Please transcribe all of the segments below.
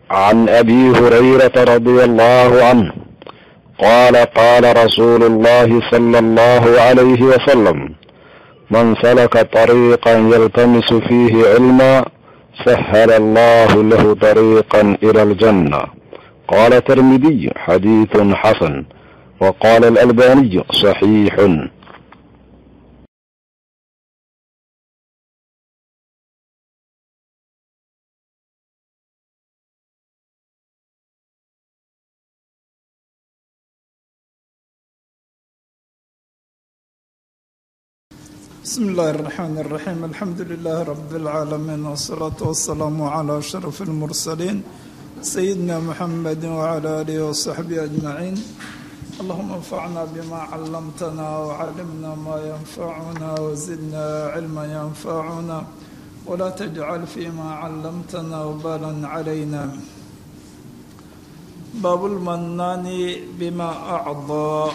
عن ابي هريره رضي الله عنه قال قال رسول الله صلى الله عليه وسلم من سلك طريقا يلتمس فيه علما سهل الله له طريقا الى الجنه قال الترمذي حديث حسن وقال الالباني صحيح بسم الله الرحمن الرحيم الحمد لله رب العالمين والصلاة والسلام على أشرف المرسلين سيدنا محمد وعلى آله وصحبه أجمعين اللهم انفعنا بما علمتنا وعلمنا ما ينفعنا وزدنا علما ينفعنا ولا تجعل فيما علمتنا وبالا علينا باب المنان بما أعضى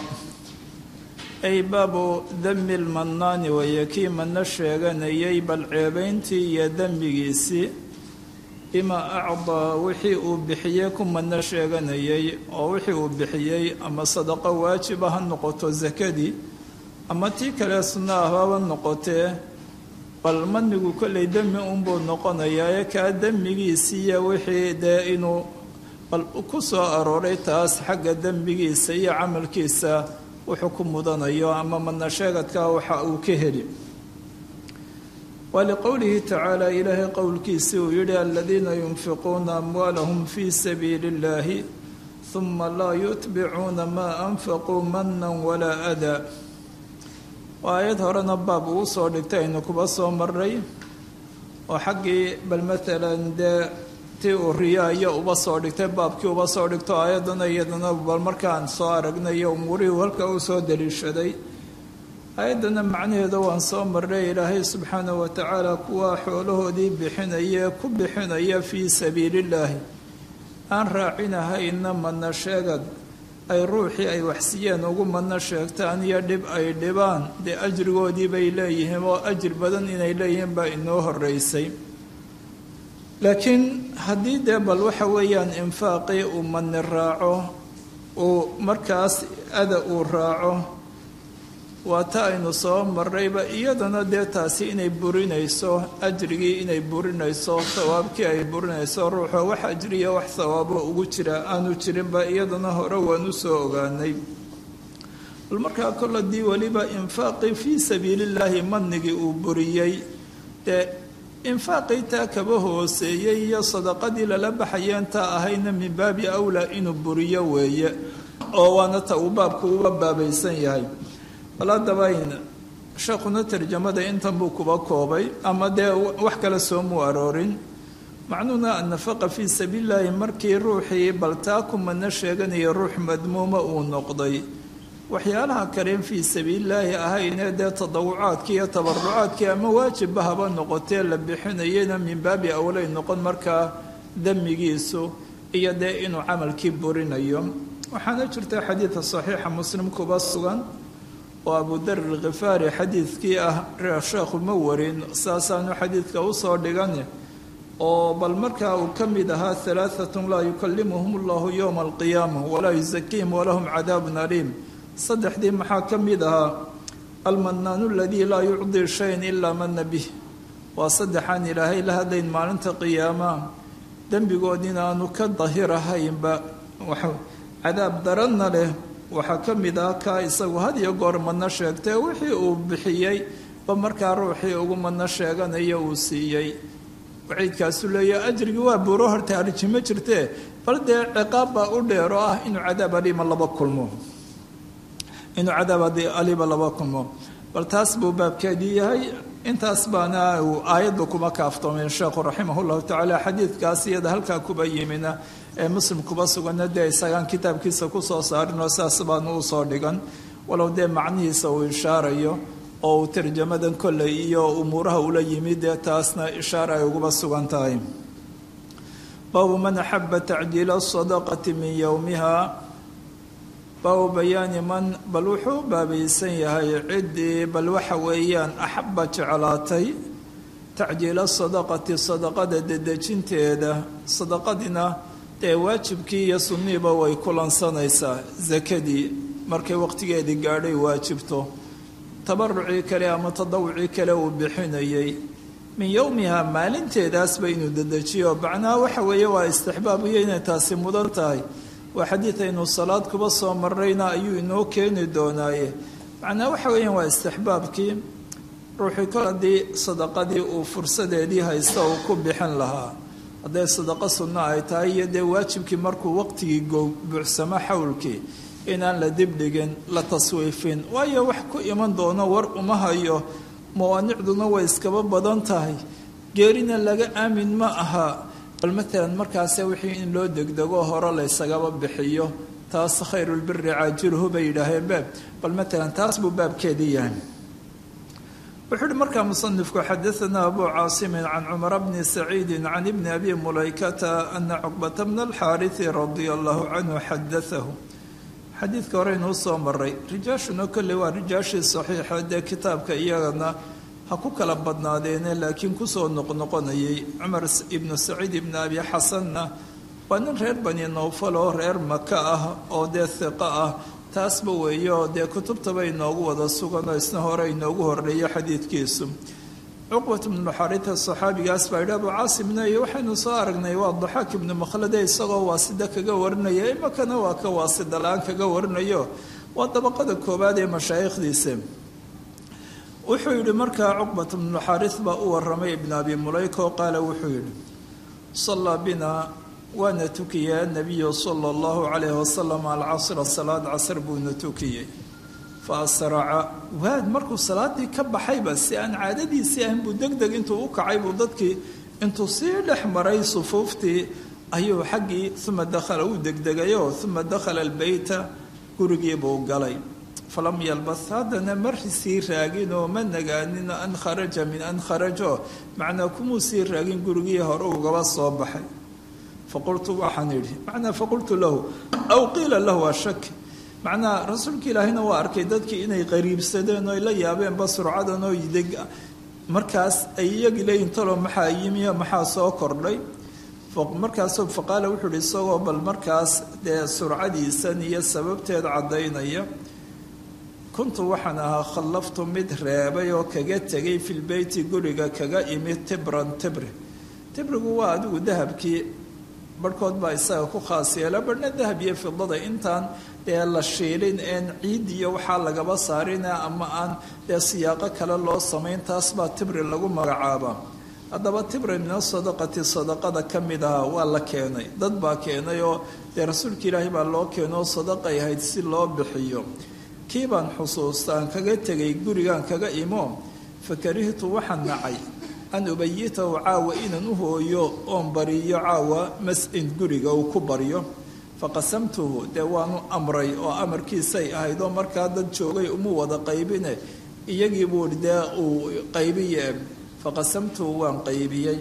ay baabu dami lmannaani weeye kii manno sheeganayay bal ceebayntii iyo dembigiisii bimaa acdaa wixii uu bixiyey ku manno sheeganayay oo wixii uu bixiyey ama sadaqo waajiba ha noqoto sakadii ama tii kale sunno ahbaba noqotee bal manigu kollay demi unbuu noqonayaa kaa dembigiisiiyo wixii dee inuu bal ku soo arooray taas xagga dembigiisa iyo camalkiisa wuxuu ku mudanayo ama madna sheegadkaa waxa uu ka heli waliqowlihi tacaala ilaahay qowlkiisii uu yihi aladiina yunfiquuna amwaalahum fii sabiili اllahi huma laa yutbicuuna maa anfaquu manan walaa adaa waa aayad horena baab uu soo dhigtay aynu kuba soo maray oo xaggii bal maalan dee tii uu riyaayo uba soo dhigtay baabkii uba soo dhigto aayaddana iyadana bal markaan soo aragnayo umuurihii halka uu soo daliishaday aayaddana macnaheeda waan soo marray ilaahay subxaanahu watacaala kuwa xoolahoodii bixinaya ku bixinaya fii sabiilillaahi aan raacinahayna madna sheegad ay ruuxii ay waxsiiyeen ugu madno sheegtaan iyo dhib ay dhibaan dee ajrigoodii bay leeyihiin oo ajir badan inay leeyihiin baa inoo horeysay laakiin haddii dee bal waxa weeyaan infaaqii uu mani raaco uu markaas ada uu raaco waa ta aynu soo marrayba iyadana dee taasi inay burinayso ajrigii inay burinayso hawaabkii ay burinayso ruuxo wax ajriya wax hawaabo ugu jira aanu jirinba iyadana hore waan u soo ogaanay bal markaa kol haddii weliba infaaqii fii sabiilillaahi manigii uu buriyey dee infaaqii taa kaba hooseeyey iyo sadaqadii lala baxayeen taa ahayna min baabi awlaa inuu buriyo weeye oo waana ta uu baabku uba baabaysan yahay bal haddaba sheekhuna tarjamada intan buu kuba koobay ama dee wax kale soomuu aroorin macnuhuna annafaqa fii sabiilillaahi markii ruuxii bal taa ku madno sheeganaya ruux madmuuma uu noqday waxyaalaha kaleen fii sabiilillaahi ahaynee dee tadawucaadkii iyo tabarucaadkii ama waajibba haba noqotee la bixinayana min baabi awlay noqon markaa demigiisu iyo dee inuu camalkii burinayo waxaana jirta xadiida saxiixa muslim kuba sugan oo abudar alkhifaari xadiidkii ah sheekhu ma warin saasaanu xadiidka usoo dhigan oo bal markaa uu ka mid ahaa halaaatun laa yukalimuhum allahu yowma alqiyaama walaa yusakiihim walahum cadaabun aliim saddexdii maxaa ka mid ahaa almanaanu aladii laa yucdii shayan ilaa mana bih waa saddexaan ilaahay la hadlayn maalinta qiyaama dembigoodina aanu ka dahirahaynba cadaab daranna leh waxaa ka mid ah kaa isagu had iyo goor madno sheegtee wixii uu bixiyey ba markaa ruuxii ugu madno sheeganaya uu siiyey waciidkaasu leeya ajrigii waa buuro horta arji ma jirtee bal dee ciqaab baa u dheer oo ah inuu cadaab aliima laba kulmo inuu cadaab aliba laba kulmo bal taas buu baabkeedii yahay intaas baana uu aayadda kuma kaaftoomeen sheekhu raximah llahu tacaala xadiidkaas iyada halkaa kuba yimina ee muslim kuba suganna dee isagaan kitaabkiisa kusoo saarinoo saas baanu usoo dhigan walow dee macnihiisa uu ishaarayo oo uu tarjamadan kolley iyo umuuraha ula yimid dee taasna ishaara ay uguba sugan tahay baabu man axaba tacjiila asadaqati min yowmiha baabu bayaani man bal wuxuu u baabaysan yahay ciddii bal waxa weeyaan axaba jeclaatay tacjiila sadaqati sadaqada dedejinteeda sadaqadina dee waajibkii iyo sunniiba way kulansanaysaa sakadii markay waqtigeedii gaadhay waajibto tabarucii kale ama tadawucii kale uu bixinayay min yowmiha maalinteedaasba inuu dedejiyo macnaha waxa weeye waa istixbaab iyo inay taasi mudan tahay waa xadiid aynu salaad kuba soo marayna ayuu inoo keeni doonaaye macnaha waxa weeyaan waa istixbaabkii ruuxii kol haddii sadaqadii uu fursadeedii haysta uu ku bixin lahaa hadday sadaqo sunno ay tahay iyo dee waajibkii markuu waqtigii buuxsamo xawlkii inaan la dibdhigin la taswiifin waayo wax ku iman doono war uma hayo mawaanicduna way iskaba badan tahay geerina laga aamin ma aha bal matalan markaase wixii in loo degdego hore laysagaba bixiyo taas khayrulbiri caajiluhu bay yidhaaheen baab bal matalan taas buu baabkeedii yahay wuxuu uhi markaa musanifku xadaanaa abu caasimin can cumara bni saciidi can ibni abi mulaykata ana cuqbata bna alxaariثi radia allahu canhu xadaahu xadiidka hore inuu soo maray rijaashuna kolley waa rijaashii saxiixa dee kitaabka iyagana ha ku kala badnaadeene laakiin kusoo noqnoqonayay cumar ibnu saciid ibni abi xasanna waa nin reer bani nowfal oo reer maka ah oo dee hiqo ah taasba weeye oo dee kutubtaba inoogu wada sugan oo isna hore inoogu horeeyo xadiidkiisu cuqbat ibnu xarita saxaabigaas baa yidhi abu caasimna iyo waxaynu soo aragnay waa daxaak ibnu makhlade isagoo waasida kaga warinaya imakana waa ka waasida la-aan kaga warinayo waa dabaqada koowaad ee mashaayikhdiisa wuxuu yidhi markaa cuqbat ibnu xaris baa u waramay ibnu abi mulayko qaala wuxuu yidhi sallaa bina waana tukiyey anabiyu sala allahu calayhi wasalam alcasra salaad casr buuna tukiyey fa asraca waad markuu salaadii ka baxayba si aan caadadiisii ahayn buu deg deg intuu u kacay buu dadkii intuu sii dhex maray sufuuftii ayuu xaggii uma dakhala uu degdegayo uma dakhala albeyta gurigii buu galay falam yalbas haddana ma sii raagin oo ma nagaanin an kharaja min an kharajo macnaa kumuu sii raagin gurigii hore ugaba soo baxay faqultu waxaan idhi macnaa faqultu lahu aw qiila lahu ashak macnaa rasuulka ilaahina waa arkay dadkii inay qariibsadeen oo ay la yaabeenba surcadan oo deg markaas ay iyagii leeyihin talo maxaa yimiyo maxaa soo kordhay markaasu faqaala wuxuu ihi isagoo bal markaas dee surcadiisan iyo sababteed caddaynaya kuntu waxaan ahaa khallaftu mid reebay oo kaga tegay filbeyti guriga kaga imid tibran tibri tibrigu waa adigu dahabkii barhkood baa isaga ku khaas yeela barhna dahab iyo fidada intaan dee la shiilin een ciid iyo waxaa lagaba saarina ama aan dee siyaaqo kale loo samayn taas baa tibri lagu magacaabaa haddaba tibri min asadaqati sadaqada ka mid aha waa la keenay dad baa keenay oo dee rasuulka ilaahi baa loo keenoo sadaqay ahayd si loo bixiyo kii baan xusuustaan kaga tegay gurigaan kaga imo fakarihtu waxaan nacay an ubayitahu caawa inaan u hooyo oon bariyo caawa mas-in guriga uu ku baryo faqasamtuhu dee waanu amray oo amarkiisay ahayd oo markaa dad joogay uma wada qaybine iyagii buu dee uu qaybiye faqasamtuhu waan qaybiyey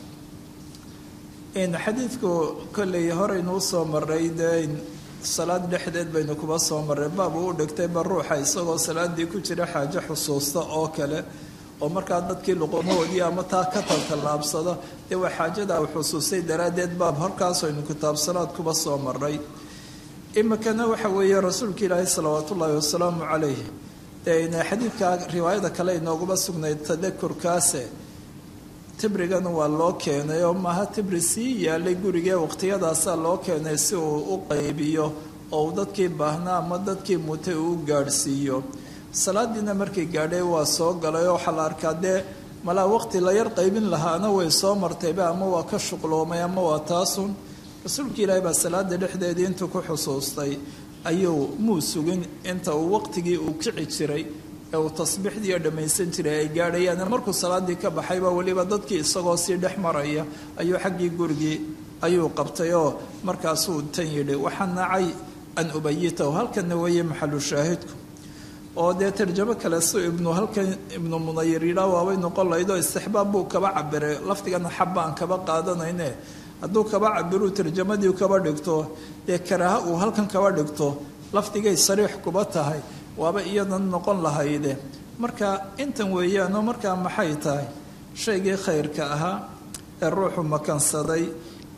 xadiidku kolley horeynuu soo maray dee salaad dhexdeed baynu kuba soo marray baab uu u dhigtay ba ruuxa isagoo salaadii ku jira xaajo xusuusta oo kale oo markaa dadkii luqumahoodii ama taa ka taltallaabsada dee waa xaajada u xusuustay daraaddeed baab horkaas aynu kitaabsanaad kuba soo maray imikana waxa weeye rasuulka ilaahi salawaatu ullaahi wasalaamu calayh dee xadiidka riwaayada kale inooguma sugnayd tadakurkaase tibrigana waa loo keenay oo maaha tibri sii yaalay gurigee waqtiyadaasaa loo keenay si uu u qaybiyo oo uu dadkii baahnaa ama dadkii mutay uu u gaadhsiiyo salaadiina markay gaadhay waa soo galay oo waxaa la arkaa dee malaa waqti la yar qaybin lahaana way soo martayba ama waa ka shuqloomay ama waa taasun rasuulka ilaahi baa salaada dhexdeedii intuu ku xusuustay ayuu muu sugin inta uu waqtigii uu kici jiray ee uu tasbiixdiiyo dhammaysan jiray ay gaadhayaan markuu salaadii ka baxayba weliba dadkii isagoo sii dhex maraya ayuu xaggii gurigii ayuu qabtay oo markaasuu tan yidhi waxaa nacay an ubayitahu halkanna weeye maxalu shaahidku oo dee tarjamo kale si ibnu halkan ibnu munayir yidhaa waabay noqon lahaydoo istixbaab buu kaba cabiray lafdigana xabbaan kaba qaadanayne hadduu kaba cabiruu tarjamadii kaba dhigto dee karaaha uu halkan kaba dhigto lafdigay sariix kuba tahay waaba iyadan noqon lahayde marka intan weeyaanoo markaa maxay tahay shaygii khayrka ahaa ee ruuxu makansaday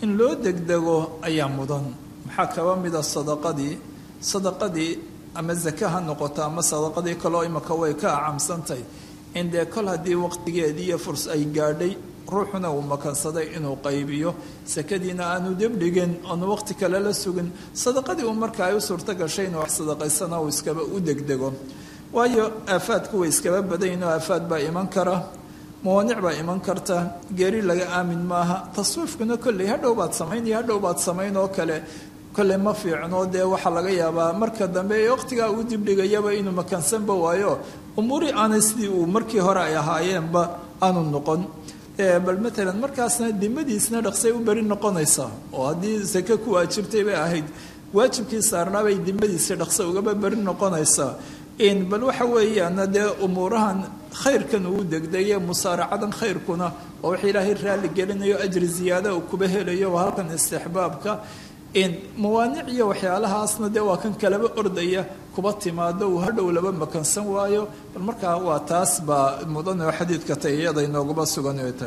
in loo degdego ayaa mudan maxaa kaba mida sadaqadii sadaqadii ama zaka ha noqoto ama sadaqadii kaloo imaka way ka acamsantahy in dee kol haddii waqtigeedii iyo furs ay gaadhay ruuxuna uu makansaday inuu qaybiyo sakadiina aanu debdhigin oonu waqti kale la sugin sadaqadii uu marka ay u suurto gashay inuu wax sadaqaysana uu iskaba u degdego waayo aafaadku way iskaba badayin oo aafaad baa iman kara mawaanic baa iman karta geeri laga aamin maaha taswiifkuna kolley hadhow baad samayn iyo hadhow baad samayn oo kale kolley ma fiicno dee waxaa laga yaabaa marka dambe ee waqtigaa uu dibdhigayaba inuu makansanba waayo umuuri aanay sidii uu markii hore ay ahaayeenba aanu noqon bal matalan markaasna dimadiisna dhaqsay u beri noqonaysaa oo haddii sake ku waajibtay bay ahayd waajibkii saarnaabay dimadiisa dhaqso ugaba beri noqonaysaa bal waxa weeyaana dee umuurahan khayrkan uu degdeye musaaracadan khayrkuna oo wax ilaahay raalli gelinayo ajri ziyaada uu kuba helayo waa halkan istixbaabka mawaanic iyo waxyaalahaasna dee waa kan kalaba ordaya kuba timaado uu hadhow laba makansan waayo bal markaa waa taas baa mudan oo xadiidka tayiyada inoogaba sugan ta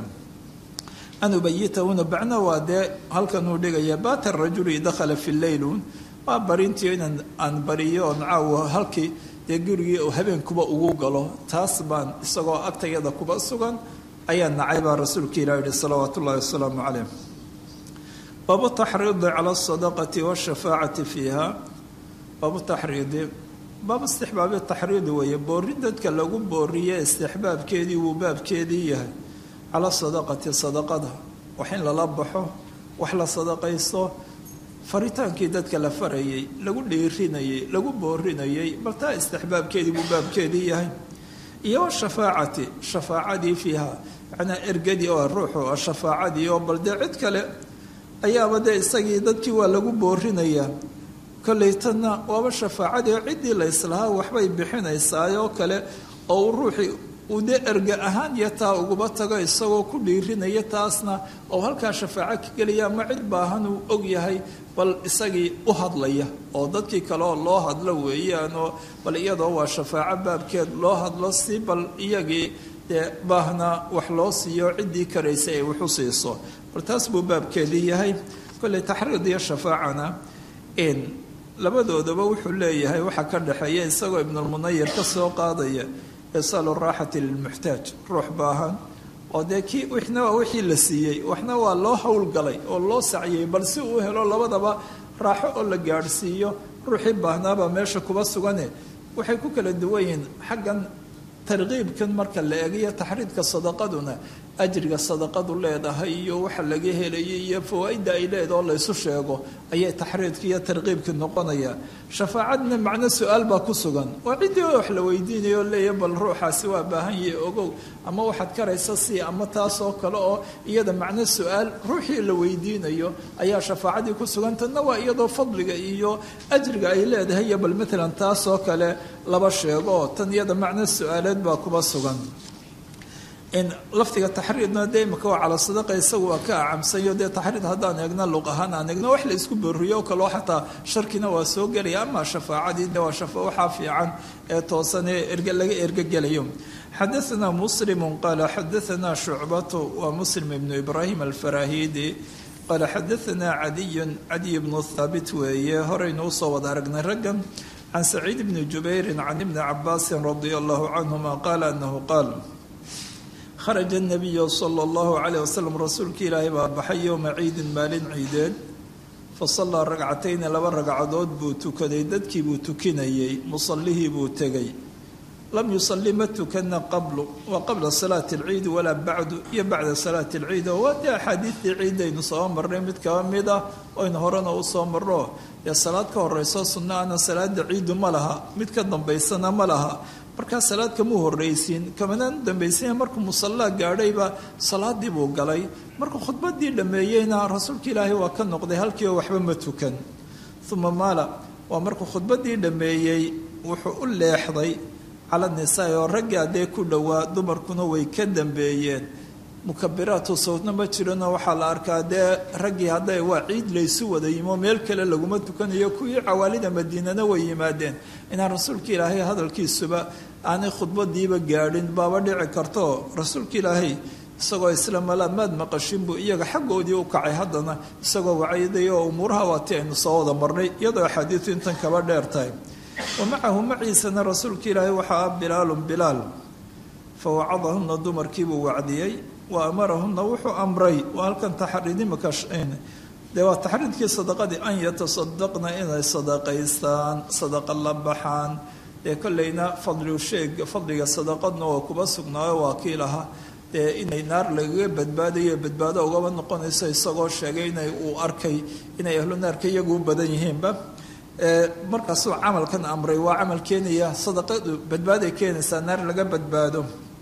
an ubayitahuna bacna waa dee halkan uu dhigaya baata rajuli dakhala fi leyl waa barintii inaan aan bariyo oon caawa halkii dee gurigii uu habeenkuba ugu galo taas baan isagoo agtayada kuba sugan ayaa nacay baa rasuulka ilah yihi salawaat ullahi wasalaamu caleyh baabu taxriidi cala asadaqati washafaacati fiiha baabu taxriidi baabu istixbaabi taxriidi weeye boorin dadka lagu booriye istixbaabkeedii wuu baabkeedii yahay cala sadaqati sadaqada wax in lala baxo wax la sadaqaysto faritaankii dadka la farayay lagu dhiirinayay lagu boorinayay bal taa istixbaabkeedii buu baabkeedii yahay iyo washafaacati shafaacadii fiiha macnaa ergadii oo ruuxu shafaacadii oo bal dee cid kale ayaaba dee isagii dadkii waa lagu boorinayaa kollaytana waaba shafaacadii oo ciddii la islahaa waxbay bixinaysaa oo kale oo uu ruuxii uu dee erga ahaan iyo taa uguba tago isagoo ku dhiirinaya taasna oo halkaa shafaaco ka gelaya ama cid baahan uu og yahay bal isagii u hadlaya oo dadkii kaleoo loo hadlo weeyaanoo bal iyadoo waa shafaaco baabkeed loo hadlo si bal iyagii dee baahna wax loo siiyo ciddii karaysay ay waxu siiso bal taas buu baabkeedii yahay kolley taxriid iyo shafaacana labadoodaba wuxuu leeyahay waxaa ka dhexeeya isagoo ibnulmunayir ka soo qaadaya isaalu raaxati lilmuxtaaj ruux baahan oo dee kii wixna waa wixii la siiyey waxna waa loo howlgalay oo loo sacyay bal si uu helo labadaba raaxo oo la gaadhsiiyo ruuxii baahnaabaa meesha kuba sugane waxay ku kala duwan yihiin xaggan tarkiibkan marka la eegayo taxriidka sadaqaduna ajriga sadaqadu leedahay iyo waxa laga helayay iyo fawaa-idda ay leedaho laysu sheego ayay taxriidka iyo tarkiibka noqonaya shafaacadna macno su-aal baa ku sugan oo ciddii wax la weydiinayo leeya bal ruuxaasi waa baahan yahay ogow ama waxaad karaysa si ama taasoo kale oo iyada macno su-aal ruuxii la weydiinayo ayaa shafaacadii ku sugan tanna waa iyadoo fadliga iyo ajriga ay leedahay iyo bal matalan taasoo kale laba sheego tan iyada macno su-aaleed baa kuba sugan laftiga taxriidna dee imika waa cala sadaqa isagu waa ka acamsanyo dee taxriid haddaan eegna luq ahaan aan eegno wax la isku booriyo kaloo xataa sharkina waa soo gelaya ama shafaacadii de waa shafa waxaa fiican ee toosan ee erge laga ergogelayo xadaثna muslimu qaala xadaثna shucbatu waa muslim ibnu ibraahim alfarahidi qaala xadaثna cadiyu cadiy bnu thaabit weeye horaynu usoo wada aragnay raggan can saciid bni jubayri can ibni cabaasin radia allahu canhuma qaala anahu qaal kharaja nabiyu sala allahu calayh wasalam rasuulka ilaahay baa baxay yowma ciidin maalin ciideed fa sallaa ragcatayni laba ragcadood buu tukaday dadkii buu tukinayey musallihii buu tegay lam yusalli ma tukana qablu wa qabla salaati alciidi walaa bacdu iyo bacda salaati alciid oo waa dee axaadiidtii ciidaynu soo marnay mid kaba mid ah oynu horena u soo marro dee salaad ka horeyso sunna ana salaada ciidu ma laha mid ka dambaysana ma laha markaa salaad kamuu horreysiin kamanaan dambaysinya markuu musallaa gaadhayba salaadii buu galay markuu khudbadii dhammeeyeyna rasuulka ilaahay waa ka noqday halkii oo waxba ma tukan uma maala waa markuu khudbadii dhammeeyey wuxuu u leexday cala nisaa oo raggii haddee ku dhowaa dumarkuna way ka dambeeyeen mukabiraatu sawtna ma jirano waxaa la arkaa dee raggii hadday waa ciid laysu wada yimo meel kale laguma tukanayo kuwii cawaalida madiinana way yimaadeen inaan rasuulka ilaahay hadalkiisuba aanay khudbadiiba gaadhin baaba dhici karto rasuulka ilaahay isagoo isla malaa maad maqashin buu iyaga xaggoodii u kacay haddana isagoo wacaydaya oo umuuraha waati aynu soo wada marnay iyadoo axaadiidu intan kaba dheer tahay wa macahu maciisana rasuulka ilaahay waxaa ah bilaalun bilaal fa wacadahunna dumarkiibuu wacdiyey wa amarahunna wuxuu amray waa halkan taxariidimaka dee waa taxriidkii sadaqadii an yatasadaqna inay sadaqaystaan sadaqa la baxaan dee kolleyna fadligu sheeg fadliga sadaqadna oo kuba sugnaayo waa kii lahaa dee inay naar lagaga badbaadayo badbaado ugaba noqonayso isagoo sheegay inay uu arkay inay ahlu naarka iyagu u badan yihiinba markaasuu camalkan amray waa camal keenaya sadaqadu badbaaday keenaysaa naar laga badbaado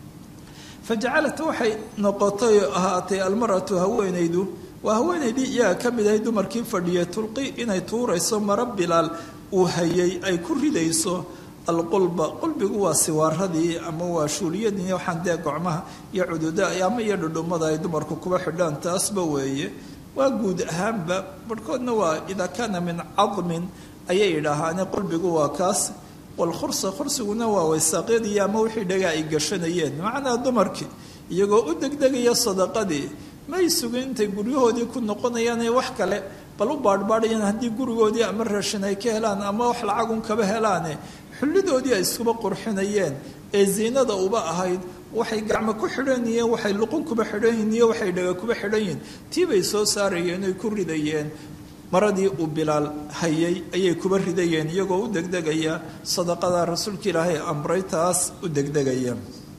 fa jacalat waxay noqotay ahaatay almaratu haweenaydu waa haweenaydii iyaga ka mid ahay dumarkii fadhiyay tulqi inay tuurayso mara bilaal uu hayay ay ku ridayso alqulba qulbigu waa siwaaradii ama waa shuuliyadii waxaan dee gocmaha iyo cududa ama iyo dhudhumada ay dumarku kuba xidhaan taasba weeye waa guud ahaanba barhkoodna waa idaa kaana min cadmin ayay idhaahaane qulbigu waa kaas walkhursa khursiguna waa waysaaqyadii ama wixii dhaga ay gashanayeen macnaa dumarkii iyagoo u degdegaya sadaqadii may sugin intay guryahoodii ku noqonayaane wax kale bal u baadhbaadhayaan haddii gurigoodii ama raashin ay ka helaan ama wax lacagun kaba helaane xullidoodii ay iskuba qurxinayeen ee ziinada uba ahayd waxay gacmo ku xidhan yihiin waxay luqun kuba xidhan yihiin iyo waxay dhaga kuba xidhan yihiin tii bay soo saarayeen oy ku ridayeen maradii uu bilaal hayay ayay kuba ridayeen iyagoo u degdegaya sadaqada rasuulka ilaahay amray taas u degdegaya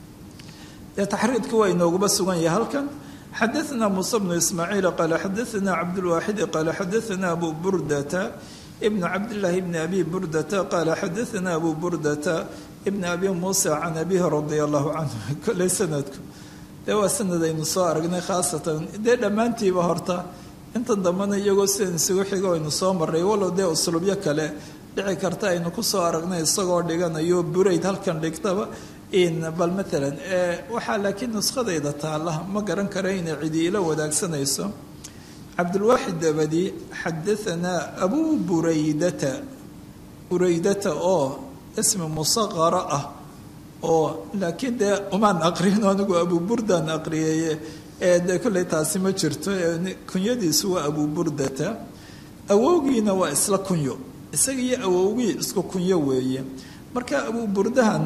dee taxriidka waa inooguba sugan yahay halkan xadaثna muسى بن ismاعيiل qال xadaثna cabdالواxid qال xadaثna abu burdata بn cabdاللahi بn abi burdata qال xadaثna abu burdata بn abi muسى can abihi radي الlah canه koley sanadku dee waa sanad aynu soo aragnay khaasatan dee dhammaantiiba horta intan dambena iyagoo sidan isugu xigo aynu soo maray walow dee usluubyo kale dhici karta aynu kusoo aragnay isagoo dhiganayo burayd halkan dhigtaba bal maalan waxaa laakiin nuskadayda taalla ma garan kara inay cidi ila wadaagsanayso cabdulwaaxid dabadi xadaanaa abu buraydata buraydata oo ismi musaqara ah oo laakiin dee umaan aqriyin anigu abu burdaan aqriyeye ee dee kolley taasi ma jirto kunyadiisu waa abu burdata awowgiina waa isla kunyo isaga iyo awowgii isku kunyo weeye marka abu burdahan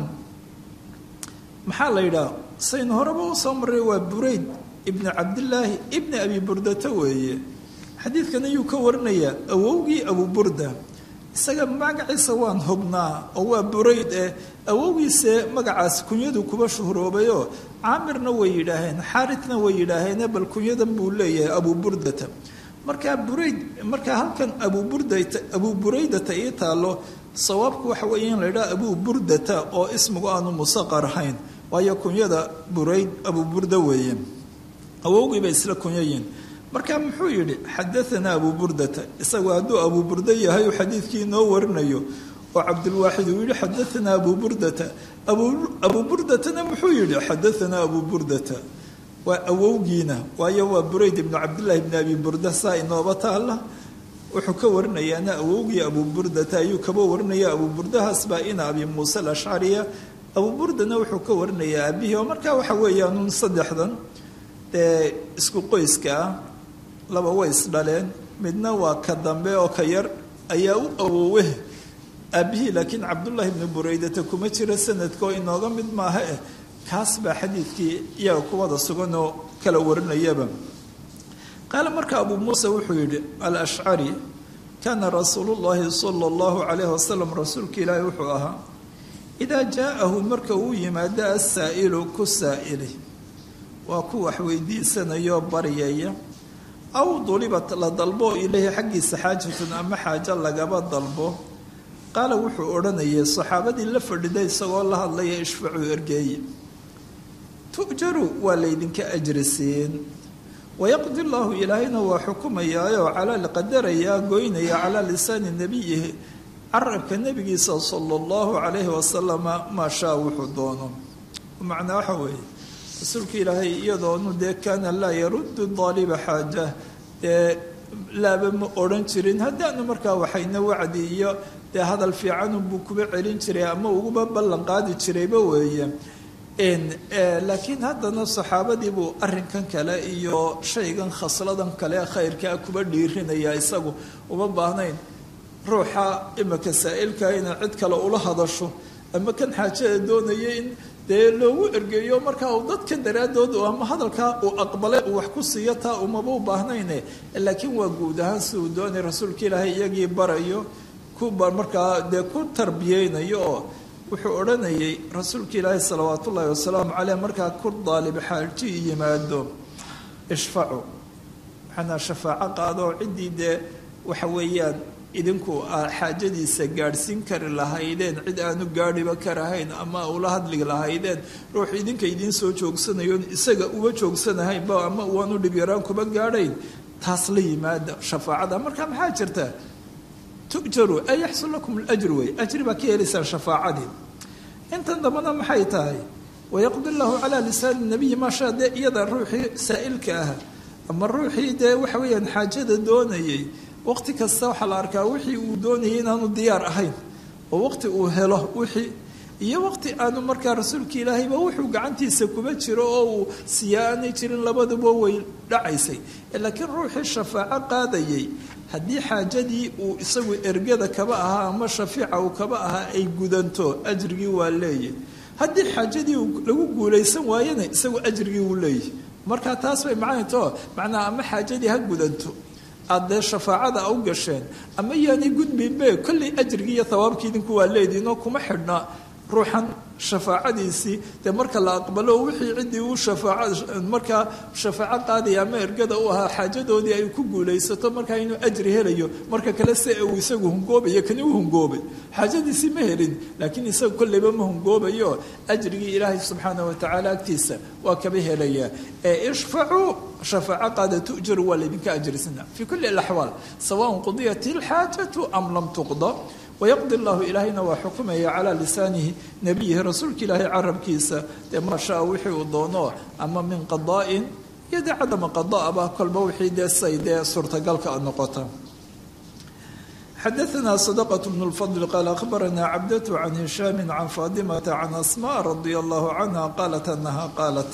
maxaa la yidhaha saynu horeba u soo marray waa burayd ibni cabdillaahi ibni abi burdata weeye xadiidkan ayuu ka warinayaa awowgii abu burda isaga magaciisa waan hubnaa oo waa burayd eh awowgiise magacaas kunyadu kuba shuhroobayoo caamirna way yidhaaheen xaaritna way yidhaaheene bal kunyadan buu leeyahay abu burdata markaa burayd markaa halkan abu burdata abu buraydata ii taallo sawaabku waxa weeye in la yidhaha abu burdata oo ismigu aanu musaqar ahayn waayo kunyada burayd abu burda weeye awowgiiba isla kunyayiin marka muxuu yidhi xadaanaa abu burdata isagu hadduu abu burda yahay uu xadiidkii inoo warinayo oo cabdulwaaxid uu yihi xadaanaa abu burdata abu burdatana muxuu yihi xadaanaa abu burdata waa awowgiina waayo waa burayd ibnu cabdillahi bni abi burda saa inooba taalla wuxuu ka warinayaana awowgii abu burdata ayuu kaba warinaya abu burdahaas baa ina abi muuse alashcariya abu burdana wuxuu ka warinayaa aabihii oo markaa waxa weeyaan saddexdan dee isku qoyska ah laba way isdhaleen midna waa ka dambe oo ka yar ayaa u awoowe aabihii laakiin cabdullaahi ibnu buraydata kuma jira sanadkaoo inooga mid maaha eh kaas baa xadiidkii iyaga kuwada sugan oo kala warinayaba qaala marka abu muuse wuxuu yidhi alashcari kaana rasuulu llaahi sala allahu calayhi wasalam rasuulka ilaahi wuxuu ahaa idaa jaa-ahu marka uu yimaado assaa'ilu ku saa'ili waa ku wax weydiisanayoo baryaya aw dulibat la dalbo ilaahi xaggiisa xaajatun ama xaajo lagaba dalbo qaala wuxuu odhanayay saxaabadii la fadhiday isagoo la hadlaya ishfacuu ergeeye tu'jaru waa laydinka ajrisiin wayaqdi llaahu ilaahayna waa xukumayaayoo calaa qadarayaa goynaya calaa lisaani nebiyihi carabka nebigiisa sala allahu calayhi wasalama maa shaa wuxuu doono macnaa waxa weeye rasuulka ilaahay iyadoonu dee kaana laa yaruddu daaliba xaaja dee laaba ma odhan jirin haddaanu markaa waxayna wacdi iyo dee hadal fiicanunbuu kuba celin jiray ama uguba ballan qaadi jirayba weeye laakiin haddana saxaabadii buu arrinkan kale iyo shaygan khasladan kale khayrkaa kuba dhiirinaya isagu uma baahnayn ruuxa imika saa'ilka inay cid kale ula hadasho ama kan xaajada doonaya in dee loogu ergeeyo markaa uu dadka daraaddood ama hadalkaa uu aqbalay uu wax ku siiyo taa umaba u baahnayne laakiin waa guud ahaan si uu doonay rasuulka ilaahay iyagii barayo kuba markaa dee ku tarbiyeynayo oo wuxuu odhanayay rasuulka ilaahi salawaat ullaahi wasalaamu caleyh markaa ku daalib xaaji yimaado ishfacu maxanaa shafaaco qaado ciddii dee waxa weeyaan idinku aa xaajadiisa gaadhsiin kari lahaydeen cid aanu gaadhiba karahayn ama ula hadli lahaydeen ruux idinka idiin soo joogsanayoon isaga uba joogsanahaynba ama waanu dhibyaraan kuba gaadhayn taas la yimaada shafaacada marka maxaa jirta tujaru ay yaxsul lakum ljr wey ajri baa ka helaysaan shafaacadii intan dambana maxay tahay wayaqdi llahu calaa lisaani nabiyi maashaa dee iyada ruuxii saa'ilka ah ama ruuxii dee waxa weeyaan xaajada doonayay waqti kasta waxaa la arkaa wixii uu doonayay inaanu diyaar ahayn oo waqti uu helo wixii iyo waqti aanu markaa rasuulka ilaahayba wuxuu gacantiisa kuba jiro oo uu siyaa aanay jirin labaduba way dhacaysay laakiin ruuxii shafaaco qaadayay haddii xaajadii uu isagu ergada kaba ahaa ama shafiica uu kaba ahaa ay gudanto ajrigii waa leeyahy haddii xaajadii lagu guulaysan waayana isagu ajrigii wuu leeyahy marka taas bay macnayto macnaa ama xaajadii ha gudanto aad dee shafaacada u gasheen ama yaanay gudbinbe kollay ajrigii iyo hawaabkii idinku waa leediinoo kuma xidhna ruuxan shafaacadiisii dee marka la aqbalo wixii ciddii uu shafaaco markaa shafaaco qaadaya ama ergada u ahaa xaajadoodii ay ku guulaysato markaa inuu ajri helayo marka kale se uu isagu hungoobayo kani u hungoobay xaajadiisii ma helin laakiin isaga kolleyba ma hungoobayo ajrigii ilaahay subxaana watacaala agtiisa waa kaba helayaa ee ishfacuu shafaaco qaada tujaru waa laydinka ajrisina fii kulli alaxwaal sawaءn qudiyat ilxaajatu am lam tuqda wayaqdi llahu ilaahayna waa xukumaya calaa lisaanihi nebiyihi rasuulka ilaahay carabkiisa dee maa shaa wixii uu doono ama min qadaa'in iyo dee cadama qadaaba kolba wixii dee say dee suurtagalka noqota xadaثna صدقة بن الفضل qال أخبرنا cبدة عن هiشhام عن فاطمة عن أسmاء رضي الله عنها qالت أنها qالت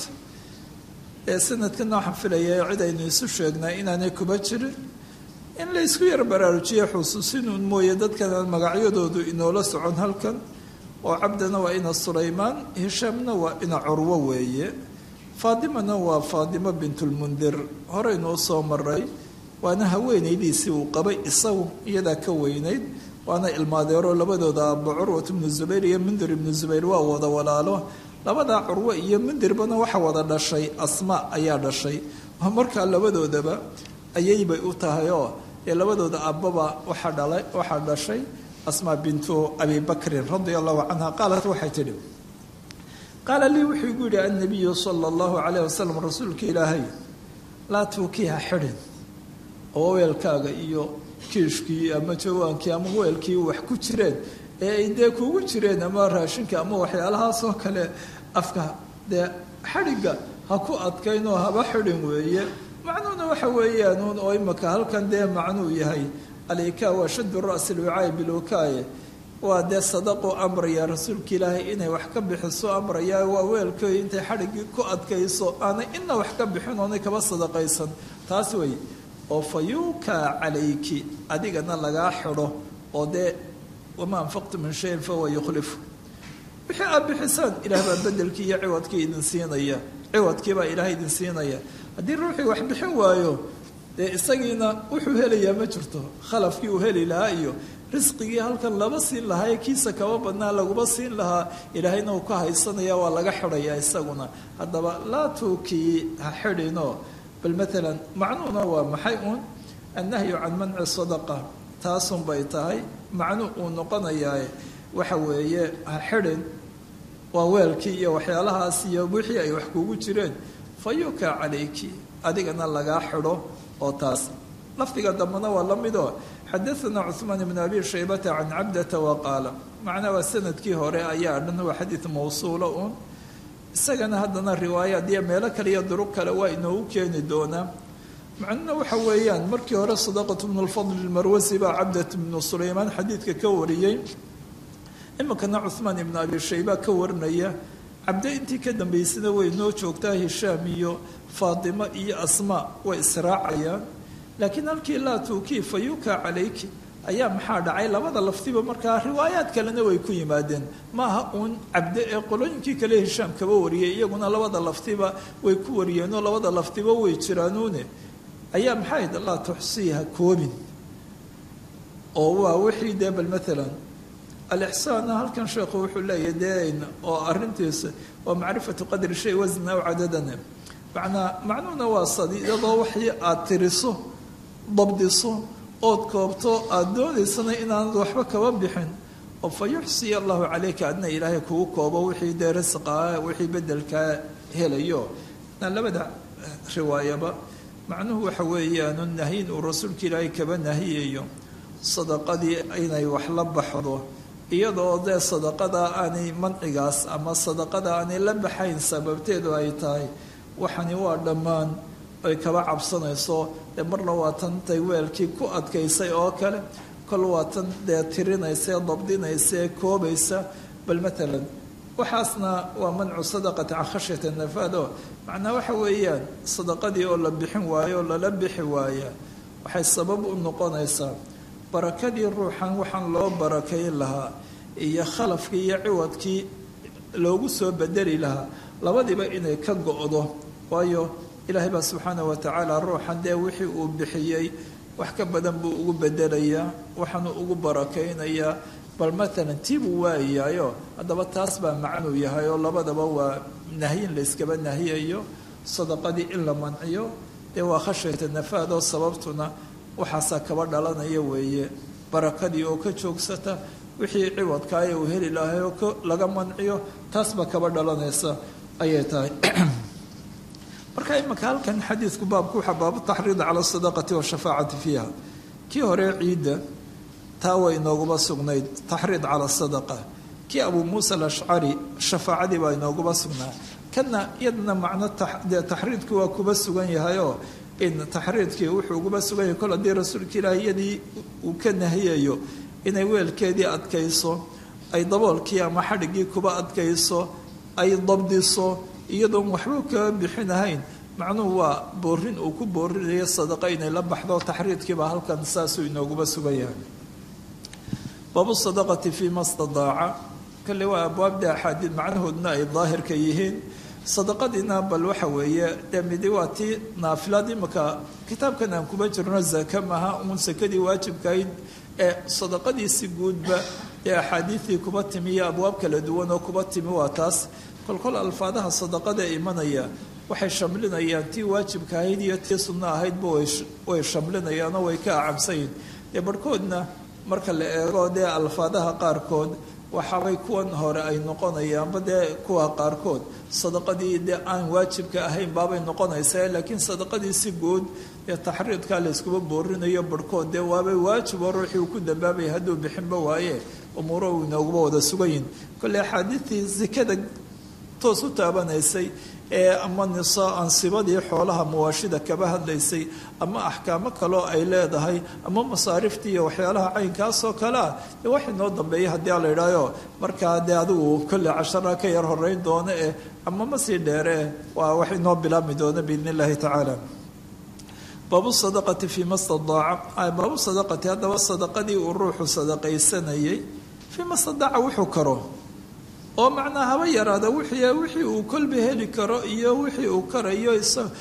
sanadkana waxaan filaya cid aynu isu sheegnay inaanay kuba jirin in la isku yar baraarujiye xusuusinuun mooye dadkan aan magacyadoodu inoola socon halkan oo cabdana waa ina sulaymaan hishaamna waa ina curwo weeye faadimana waa faadimo bintulmundir horeynuu soo maray waana haweenaydiisii uu qabay isagu iyadaa ka weynayd waana ilmaadeero labadooda aaba curwat ibnu zubayr iyo mundir ibnu zubayr waa wada walaalo labadaa curwo iyo mundirbana waxa wada dhashay asmaa ayaa dhashay markaa labadoodaba ayaybay u tahay oo ee labadooda aababa waxaa dhalay waxaa dhashay asmaa bintu abi bakrin radia allahu canha qaalat waxay tidhi qaala lii wuxuu igu yidhi annabiyu sala allahu calayh wasalam rasuulka ilaahay laa tuukiha xidhin oo weelkaaga iyo kiishkii ama jawaankii ama weelkii wax ku jireen ee ay dee kugu jireen ama raashinka ama waxyaalahaasoo kale afka dee xadhigga ha ku adkaynoo haba xidhin weeye macnuhuna waxa weeyaan uun oo imaka halkan dee macnuu yahay alikaa waa shadu ra'si lwicaayi bilwakaaye waa dee sadaqu amraya rasuulka ilaahay inay wax ka bixiso amraya waa weelkay intay xadhiggii ku adkayso aanay ina wax ka bixin oonay kaba sadaqaysan taas wey oo fa yuukaa calayki adigana lagaa xidho oo dee wamaa anfaqtu min shayin fahuwa yukhlifu wixii aad bixisaan ilaah baa bedelkii iyo ciwadkii idin siinaya ciwadkii baa ilaah idin siinaya haddii ruuxii wax bixin waayo dee isagiina wuxuu helayaa ma jirto khalafkii uu heli lahaa iyo risqigii halkan laba siin lahaa ee kiisa kaba badnaa laguma siin lahaa ilaahayna uu ka haysanaya waa laga xidhayaa isaguna haddaba laa tuukii ha xidhino bal maalan macnuhuna waa maxay uun annahyu can manci sadaqa taasun bay tahay macnuu uu noqonayaa waxa weeye ha xidhin waa weelkii iyo waxyaalahaas iyo wixii ay wax kugu jireen fa yukaa calayki adigana lagaa xidho oo taas lafdiga dambena waa la midoo xadaثana cuثmaan bn abi shaybata can cabdata wa qaala macnaa waa sanadkii hore ayaa dhan waa xadiid mawsuula uun isagana haddana riwaayaad iyo meelo kale iyo duruq kale waa inoogu keeni doonaa macnuna waxa weeyaan markii hore sadaqat bnu lfadl marwasi baa cabdat bnu sulaymaan xadiidka ka wariyey iminkana cuثmaan ibn abi shayba ka warinaya cabde intii ka dambaysana way noo joogtaa hishaam iyo faatimo iyo asmaa way israacayaan laakiin halkii laa tuukii fa yukaa calayki ayaa maxaa dhacay labada laftiba markaa riwaayaad kalena way ku yimaadeen maaha uun cabde ee qolooyinkii kale hishaam kaba wariyay iyaguna labada laftiba way ku wariyeenoo labada laftiba way jiraanuune ayaa maxay ahayd laa tuxsiiha koobin oo waa wixii dee bal maalan alixsaanna halkan sheekhu wuxuu leeyahay dee oo arrintiisa waa macrifatu qadri shay wasna aw cadadana manaa macnuhuna waa sadiidadoo waxii aada tiriso dabdiso ood koobto aada doonaysana inaanad waxba kaba bixin oo fa yuxsiy allahu calayka adna ilaahay kugu koobo wixii dee risqaa wixii bedelkaa helayo na labada riwaayaba macnuhu waxa weeyaanu nahyin uu rasuulka ilaahay kaba nahiyayo sadaqadii inay wax la baxdo iyadoo dee sadaqada aanay mancigaas ama sadaqada aanay la baxayn sababteedu ay tahay waxani waa dhammaan ay kaba cabsanayso dee marna waa tan tay weelkii ku adkaysay oo kale kol waa tan dee tirinaysa dabdinaysa koobaysa bal maalan waxaasna waa mancu sadaqati can khashyata nafaado macnaa waxa weeyaan sadaqadii oo la bixin waayo oo lala bixi waaya waxay sabab u noqonaysaa barakadii ruuxan waxaan loo barakayn lahaa iyo khalafkii iyo ciwadkii loogu soo bedeli lahaa labadiba inay ka go-do waayo ilaahay baa subxaana wa tacaala ruuxan dee wixii uu bixiyey wax ka badan buu ugu bedelayaa waxaanu ugu barakaynayaa bal maalan tii buu waayayo haddaba taas baa macnuu yahay oo labadaba waa nahyin layskaba nahiyayo sadaqadii in la manciyo dee waa khashyata nafaadoo sababtuna waxaasaa kaba dhalanaya weeye barakadii oo ka joogsata wixii ciwadkaaya uu heli lahay oo laga manciyo taas baa kaba dhalanaysa ayay tahay marka imanka halkan xadiidku baabku waxaa baabu taxriid cala asadaqati washafaacati fiiha kii hore ciidda taa way inooguma sugnayd taxriid cala sadaqa kii abuu muusa alashcari shafaacadii baa inooguma sugnaa kana iyadana macno dee taxriidku waa kuba sugan yahayoo in taxriidkii wuxuu uguba sugan yahay kol haddii rasuulka ilaahi iyadii uu ka nahiyayo inay weelkeedii adkayso ay daboolkii ama xadhiggii kuba adkayso ay dabdiso iyadoon waxba kaba bixinahayn macnuhu waa boorin uu ku boorinayo sadaqa inay la baxdo taxriidkiibaa halkan saasuu inooguba sugan yahay baabu sadaqati fii ma stadaaca kale waa abwaabda axaadiid macnahoodna ay daahirka yihiin sadaqadiina bal waxa weeye dee midi waa tii naafilaad imaka kitaabkan aan kuma jirno zaka maha uun sakadii waajibkahayd ee sadaqadiisi guudba ee axaadiidii kuba timi iyo abwaab kala duwan oo kuba timi waa taas kolkol alfaadaha sadaqada imanaya waxay shamlinayaan tii waajibka ahayd iyo tii sunno ahaydba way shamlinayaanoo way ka acabsayin dee barhkoodna marka la eego dee alfaadaha qaarkood waxaabay kuwan hore ay noqonayaanba dee kuwa qaarkood sadaqadii dee aan waajibka ahayn baabay noqonaysaa laakiin sadaqadii si guud ee taxriidkaa layskuba boorinayo barhkood dee waabay waajibo ruuxii uu ku dambaabaya hadduu bixinba waaye umuuro uu inooguba wada sugayin kolle axaadiidtii sikada toos u taabanaysay ee ama nisa ansibadii xoolaha muwaashida kaba hadlaysay ama axkaamo kaloo ay leedahay ama masaariftii iyo waxyaalaha caynkaasoo kale ah dee wax inoo dambeeya haddii a la idhaayo markaa dee adigu kolle cashara ka yar horeyn doono eh ama ma sii dheere waa wax inoo bilaabmi doono biidn illaahi tacaala baabu sadaqati fii ma stadaaca baabu sadaqati haddaba sadaqadii uu ruuxu sadaqaysanayay fii ma stadaaca wuxuu karo oo macnaa haba yaraada wixii wixii uu kolba heli karo iyo wixii uu karayo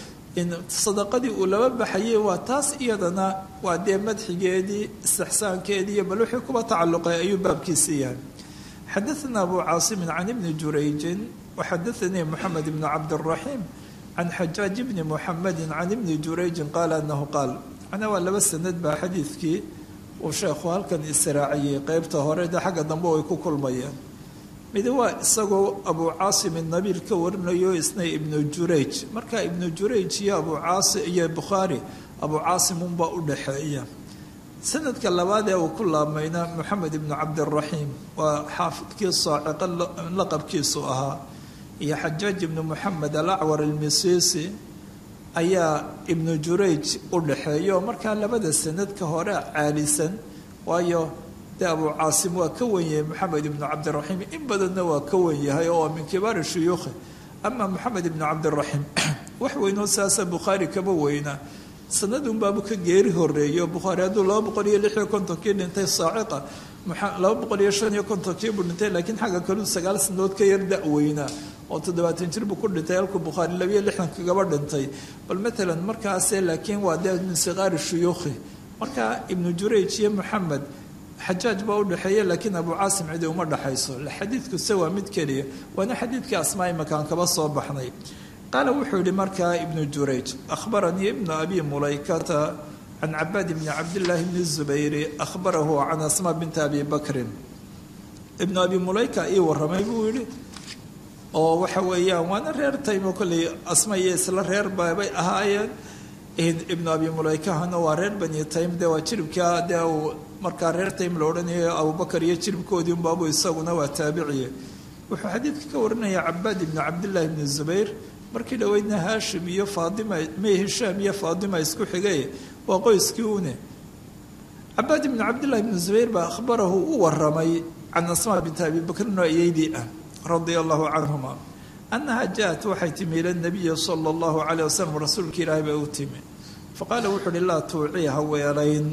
sadaqadii uu laba baxayay waa taas iyadana waa dee madxigeedii istixsaankeedii iyo bal wixii kuba tacalluqay ayuu baabkiisii yahay xadaثna abu caasimin can ibni jurayjin waxadaثanii moxamed ibni cabdالraxiim can xajaaj bni muxamedi can ibni jurayjin qaala anahu qaal macnaa waa laba sanad baa xadiidkii uu sheekhu halkan israaciyey qeybta hore dee xagga dambe way ku kulmayeen midi waa isagoo abu caasim nabiil ka warinayo isna ibnu jurayj marka ibnu jurayj iyo abu caasi iyo bukhaari abu caasim unbaa u dhaxeeya sanadka labaad ee uu ku laamayna moxamed ibnu cabdiraxiim waa xaafidkii saaciqa laqabkiisu ahaa iyo xajaaj ibnu moxamed alacwar almisiisi ayaa ibnu jurayj u dhaxeeyo markaa labada sanadka hore caalisan waayo dee abu caasim waa ka wen yahay moxamed ibnu cabdiraxiim in badanna waa ka wen yahay oo min kibaari shuyuukhi ama moxamed ibnu cabdiraxiim wax weynoo saasa bukhaari kama weyna sanadun baabu ka geeri horeeyo bukhaari hadduu laba boqol iyo lix iyo kontonkii dhintay saaciqa laba boqol iyo shan iyo kontonkii buu dhintay laakiin xagga kaluu sagaal sanadood ka yar da-weynaa oo toddobaatan jir buu ku dhintay halkuu bukhaari labiyo lixdan kagaba dhintay bal matalan markaase laakiin waa dee min siqaari shuyuukhi marka ibnu jurayj iyo moxamed xajaaj baa udhexeeya laakiin abu caasim cidi uma dhexayso xadiidkuse waa mid keliya waana xadiidkii asmaa imakaan kaba soo baxnay qaala wuxuu yihi markaa ibnu jurayj ahbaranii ibnu abi mulaykata can cabaad bni cabdillaahi bni zubayri ahbarahu can asmaa binti abi bakrin ibnu abi mulayka ii waramay buu yihi oo waxa weeyaan waana reer taymo kolley asma iyo isla reer babay ahaayeen ibnu abi mulaykahana waa reer bani taym dee waa jiribkaa dee uu markaa reer taym la odhanayo abubakar iyo jiribkoodii unbaabu isaguna waa taabiciye wuxuu xadiidka ka warinaya cabaad ibnu cabdillaahi bni zubayr markii dhoweydna haashim iyo faatima may hishaam iyo faatima isku xigay waa qoyskii une cabaad ibnu cabdillahi bni zubayr baa akhbarahu u waramay can asmaa binti abi bakrin oo iyaydii ah radia allahu canhuma annaha jaءat waxay timi ila nabiyi sala allahu calayh wasalam rasuulka ilaahay bay u timi faqaala wuxuu uhi laa tuucii ha weelayn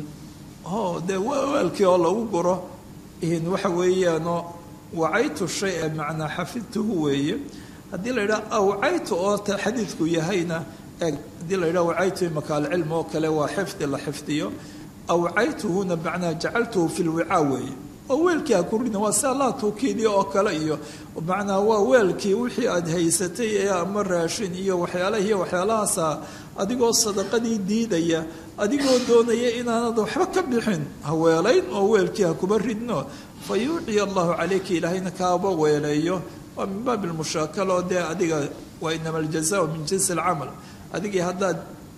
o dee weelkii oo lagu guro waxa weeyaano wacaytu shay-a macnaa xafidtuhu weeye haddii la yidhaha awcaytu oo ta xadiidku yahayna eeg haddii la yidhaha wacaytu imaka alcilm oo kale waa xifdi la xifdiyo awcaytuhuna macnaa jacaltuhu fi lwicaa weeye oo weelkii ha kurina waa sia laa tuukiidii oo kale iyo macnaa waa weelkii wixii aada haysatay ee ama raashin iyo waxyaalahi iyo waxyaalahaasa adigoo sadaqadii diidaya adigoo doonaya inaanad waxba ka bixin ha weelayn oo weelkii ha kuba ridno fa yuuciya allahu calayka ilaahayna kaaba weeleeyo waa min baabi lmushaakalo dee adiga waa inama aljazaau min jinsi alcamal adigii haddaad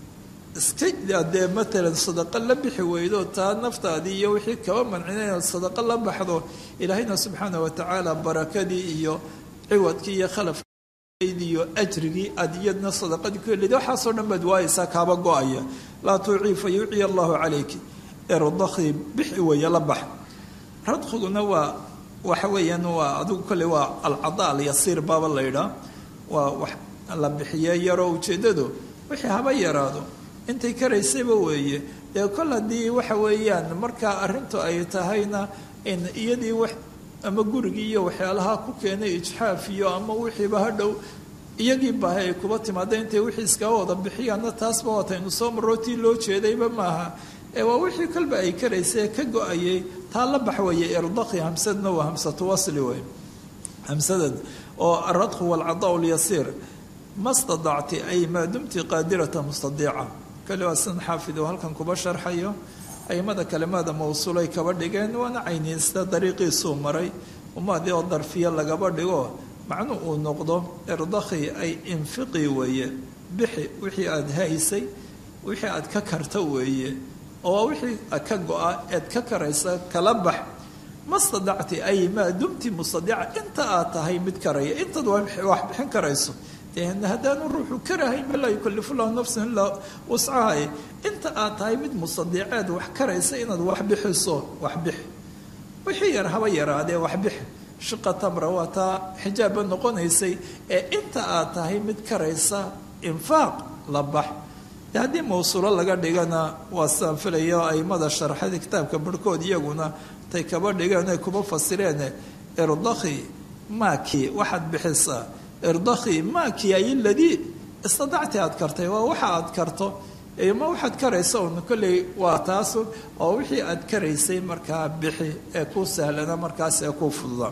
iska dee matalan sadaqo la bixi weydo taa naftaadii iyo wixii kaba mancina inaad sadaqo la baxdo ilaahayna subxaana watacaala barakadii iyo ciwadkii iyo khalafkii iyo ajrigii aad iyadna sadaqadii ku helid waxaasoo dhan baad waayeysaa kaaba go-aya laa tuucii fa yuuciya allahu calayki erodakhi bixi weeye la bax radkhiguna waa waxa weeyaan waa adigu kale waa alcadaa alyasiir baaba la yidhaa waa wax la bixiye yaroo ujeeddadu wixii haba yaraado intay karaysayba weeye dee kol haddii waxa weeyaan markaa arrintu ay tahayna in iyadii wax ama gurigii iyo waxyaalaha ku keenay ijxaaf iyo ama wixiiba hadhow iyagii baahay ay kuba timaada intay wixii iskaga wada bixiyaanna taasba waataynu soo marootii loo jeedayba maaha ee waa wixii kolba ay karaysay ka go-ayay taa la bax weeye irdaqi hamsadna waa hamsatu wasli wey hamsadad oo aradku walcadaa lyasiir ma stadacti ay maa dumti qaadirata mustadiica kale waa sidan xaafid oo halkan kuba sharxayo aimada kalimada mawsuulay kaba dhigeen waana cayniista dariiqiisuu maray umaadii oo darfiya lagaba dhigo macnu uu noqdo irdakhi ay infiqi weeye bixi wixii aada haysay wixii aad ka karta weeye oo wixii ka go-a eed ka karaysa kala bax ma stadacti ay maa dumti mustadiica inta aad tahay mid karaya intaad wax bixin karayso haddaanu ruuxu karahay ma laa yukalifu lahu nafsan ilaa wascaha inta aad tahay mid mustadiiceed wax karaysa inaad wax bixiso wax bixi wixii yar haba yaraadee wax bixi shiqa tamra waa taa xijaabba noqonaysay ee inta aad tahay mid karaysa infaaq la bax de haddii mawsuulo laga dhigana waa sidaan filayo aimada sharxada kitaabka barhkood iyaguna tay kaba dhigeen ay kuba fasireen irdakhi maakii waxaad bixisaa irdakhi maakii ay ladii istadacti aad kartay waa waxa aad karto ma waxaad karaysa un kolley waa taasu oo wixii aad karaysay markaa bixi ee ku sahlana markaas ee ku fududa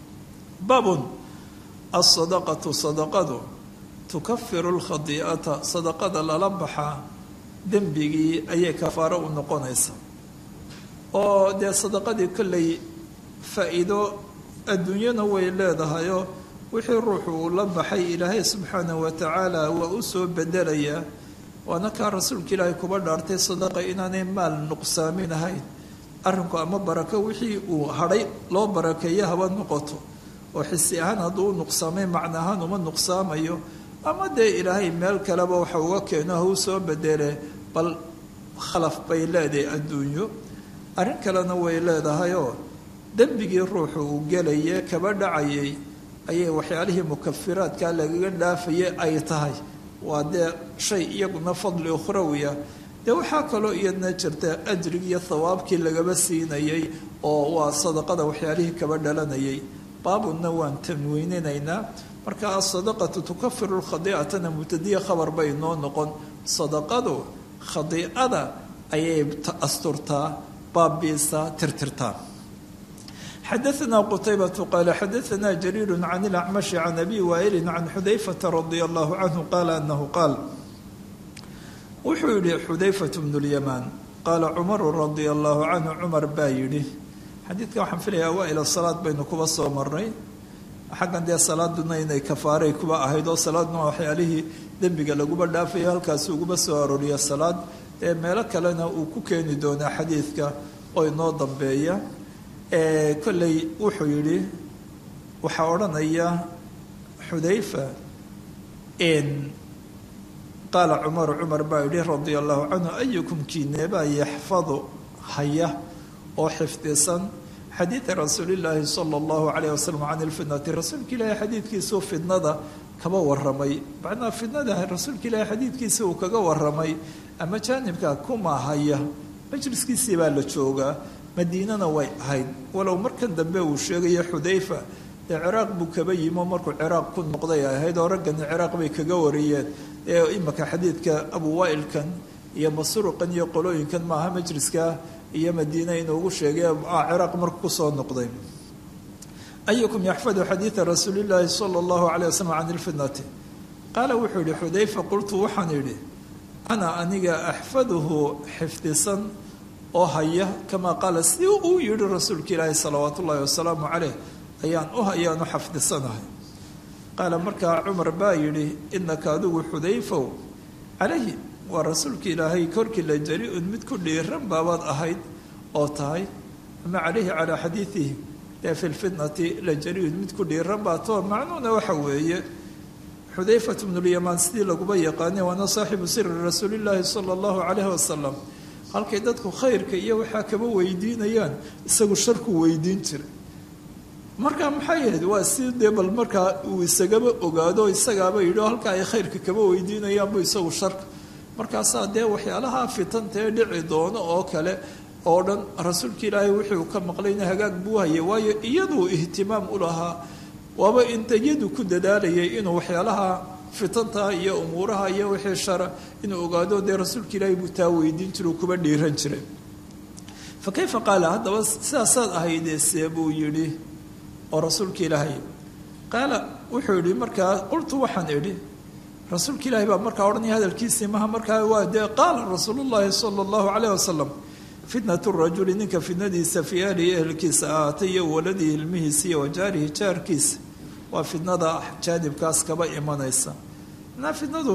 babun asadaqatu sadaqadu tukafiru lkhadiicata sadaqada lala baxaa dembigii ayay kafaaro u noqonaysa oo dee sadaqadii kolley faa-iido adduunyana way leedahayoo wixii ruuxu uu la baxay ilaahay subxaanahu watacaala waa u soo bedelayaa waana kaa rasuulka ilaahay kuba dhaartay sadaqa inaanay maal nuqsaamin ahayn arrinku ama barako wixii uu hadhay loo barakeeyo haba noqoto oo xisi ahaan hadduu u nuqsaamay macna ahaan uma nuqsaamayo ama dee ilaahay meel kaleba waxa uga keeno ha u soo bedele bal khalaf bay leedahay adduunyo arrin kalena way leedahayoo dembigii ruuxu uu gelaye kaba dhacayay ayay waxyaalihii mukafiraadka lagaga dhaafayay ay tahay waa dee shay iyaguna fadli ukhrawiya dee waxaa kaloo iyadna jirta ajrigi iyo thawaabkii lagaba siinayay oo waa sadaqada waxyaalihii kaba dhalanayay baabunna waan tanweyninaynaa marka asadaqatu tukafiru lkhadiicatana mubtadiya khabar bay noo noqon sadaqadu khadiicada ayay asturtaa baabiisaa tirtirtaa xadaثna qtaybة qal xadaثna jrيir can اlأcmaشhi can abi waa'ili can xudayfata radi allahu canhu qaala anahu qaal wuxuu yihi xudayfaة bn اlyamaan qaala cumaru radi allahu canhu cumar baa yidhi xadiidkan waxaan filaya awaail salaad baynu kuba soo marnay xaggan dee salaaduna inay kafaaray kuba ahayd oo salaaduna waxyaalihii dembiga laguba dhaafayo halkaasi uguba soo arooriya salaad ee meelo kalena uu ku keeni doonaa xadiidka oo inoo dambeeya kolley wuxuu yidhi waxaa odhanaya xudayfa qaala cumaru cumar baa yidhi radia allahu canhu ayukum kiineebaa yaxfadu haya oo xifdisan xadiida rasuulillaahi sala allahu calayh wasalam can ilfitnati rasuulka ilaahi xadiidkiisuu fidnada kaba waramay macnaa fidnada rasuulka ilaahi xadiidkiisa uu kaga waramay ama jaanibka kuma haya majliskiisii baa la joogaa madiinana way ahayd walow markan dambe uu sheegaya xudayfa dee ciraaq buu kaba yimo markuu ciraaq ku noqday ahayd oo raggani ciraaq bay kaga wariyeen ee imaka xadiidka abu waailkan iyo masruuqan iyo qolooyinkan maaha majliska iyo madiine inuugu sheegay ciraaq markuu kusoo noqday ayukum yaxfadu xadiida rasuulillaahi sala allahu calayh wasalam can ilfitnati qaala wuxuu yihi xudayfa qultu waxaan idhi ana aniga axfaduhu xifdisan oo haya kamaa qaala si uu yihi rasuulka ilaahi salawaat ullaahi wasalaamu caleyh ayaan u hayaan u xafdisanahay qaala markaa cumar baa yidhi inaka adigu xudayfow calayhi waa rasuulka ilaahay korkii la jari-un mid ku dhiiran baabaad ahayd oo tahay ama calayhi calaa xadiidihi ee fi lfitnati la jari-un mid ku dhiiran baa too macnuuna waxa weeye xudayfat bnulyamaan sidii laguba yaqaanay waana saaxibu siri rasuulillaahi sala allahu calayhi wasalam halkay dadku khayrka iyo waxaa kaba weydiinayaan isagu sharku weydiin jiray marka maxay ahayd waa si dee bal markaa uu isagaba ogaado isagaaba yidhi oo halkaa ay khayrka kaba weydiinayaanbu isagu sharka markaasaa dee waxyaalaha fitantee dhici doono oo kale oo dhan rasuulka ilaahay wixii uu ka maqlayna hagaag buu hayay waayo iyaduu ihtimaam u lahaa waaba intayadu ku dadaalayay inuu waxyaalaha fitanta iyo umuuraha iyo wixii shara inuu ogaado dee rasuulka ilaahay buu taa weydiin jira uu kuba dhiiran jiray fa kayfa qaala haddaba sidaasaad ahaydee see buu yidhi oo rasuulka ilaahay qaala wuxuu yidhi markaa qultu waxaan idhi rasuulka ilaahay baa markaa odhanaya hadalkiisii maha markaa waa dee qaala rasuulullaahi sala allahu calayh wasalam fitnatu rajuli ninka fitnadiisa fii ahlihi ehelkiisa ahaatay iyo waladii ilmihiisa iyo wajaarihi jaarkiisa waa fitnada jaanibkaas kaba imanaysa manaa fitnadu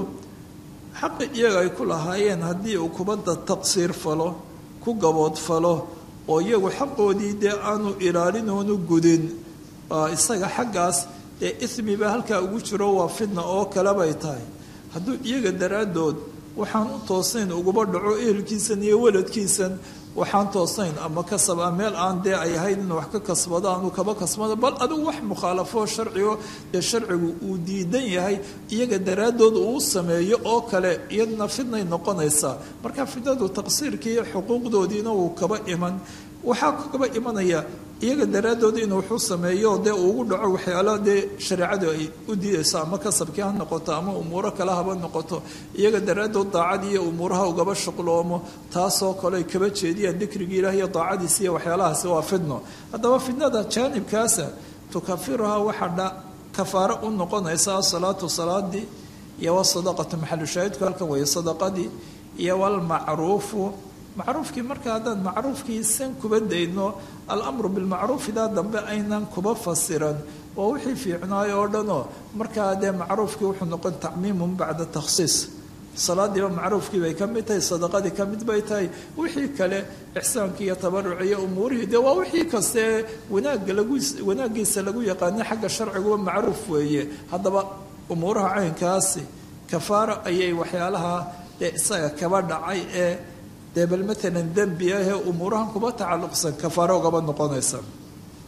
xaqi iyaga ay ku lahaayeen haddii uu kubadda taqsiir falo ku gabood falo oo iyagu xaqoodii dee aanu ilaalin oonu gudin isaga xaggaas dee ismiba halkaa ugu jiro waa fitna oo kalebay tahay hadduu iyaga daraaddood waxaan u toosayn uguba dhaco ehelkiisan iyo waladkiisan waxaan toosayn ama kasaba meel aan dee ay ahayd in wax ka kasbado aanu kaba kasbado bal adigu wax mukhaalafo sharcigo dee sharcigu uu diidan yahay iyaga daraaddood uu sameeyo oo kale iyadna fidnay noqonaysaa marka fidnadu taqsiirkii xuquuqdoodiina uu kaba iman waxaa kaba imanaya iyaga daraaddood inuu wuxuu sameeyo dee uu ugu dhaco waxyaala dee shareecadu ay u diidayso ama kasabkii ha noqoto ama umuuro kale haba noqoto iyaga daraaddood daacad iyo umuuraha ugaba shuqloomo taasoo kale ay kaba jeediyaan dikrigii ilaah iyo daacadiisi iyo waxyaalahaasi waa fidno haddaba fidnada jaanibkaasa tukafiruhaa waxaa dha kafaaro u noqonaysa asalaatu salaadii iyo wasadaqatu maxalu shaahidku halkan weeye sadaqadii iyo walmacruufu macruufkii marka haddaan macruufkii san kuba dayno alamru bilmacruufidaa dambe aynan kuba fasiran waa wixii fiicnaay oo dhanoo markaa dee macruufkii wuxuu noqon tacmiimun bacda takhsiis salaadiiba macruufkii bay ka mid tahay sadaqadii ka mid bay tahay wixii kale ixsaankii iyo tabaruci iyo umuurihii dee waa wixii kaste wanaagga lagu wanaaggiisa lagu yaqaana xagga sharciguba macruuf weeye haddaba umuuraha caynkaasi kafaaro ayay waxyaalaha dee isaga kaba dhacay ee dee bal maalan dembi ah ee umuurahan kuba tacalluqsan kafaaro ugaba noqonaysa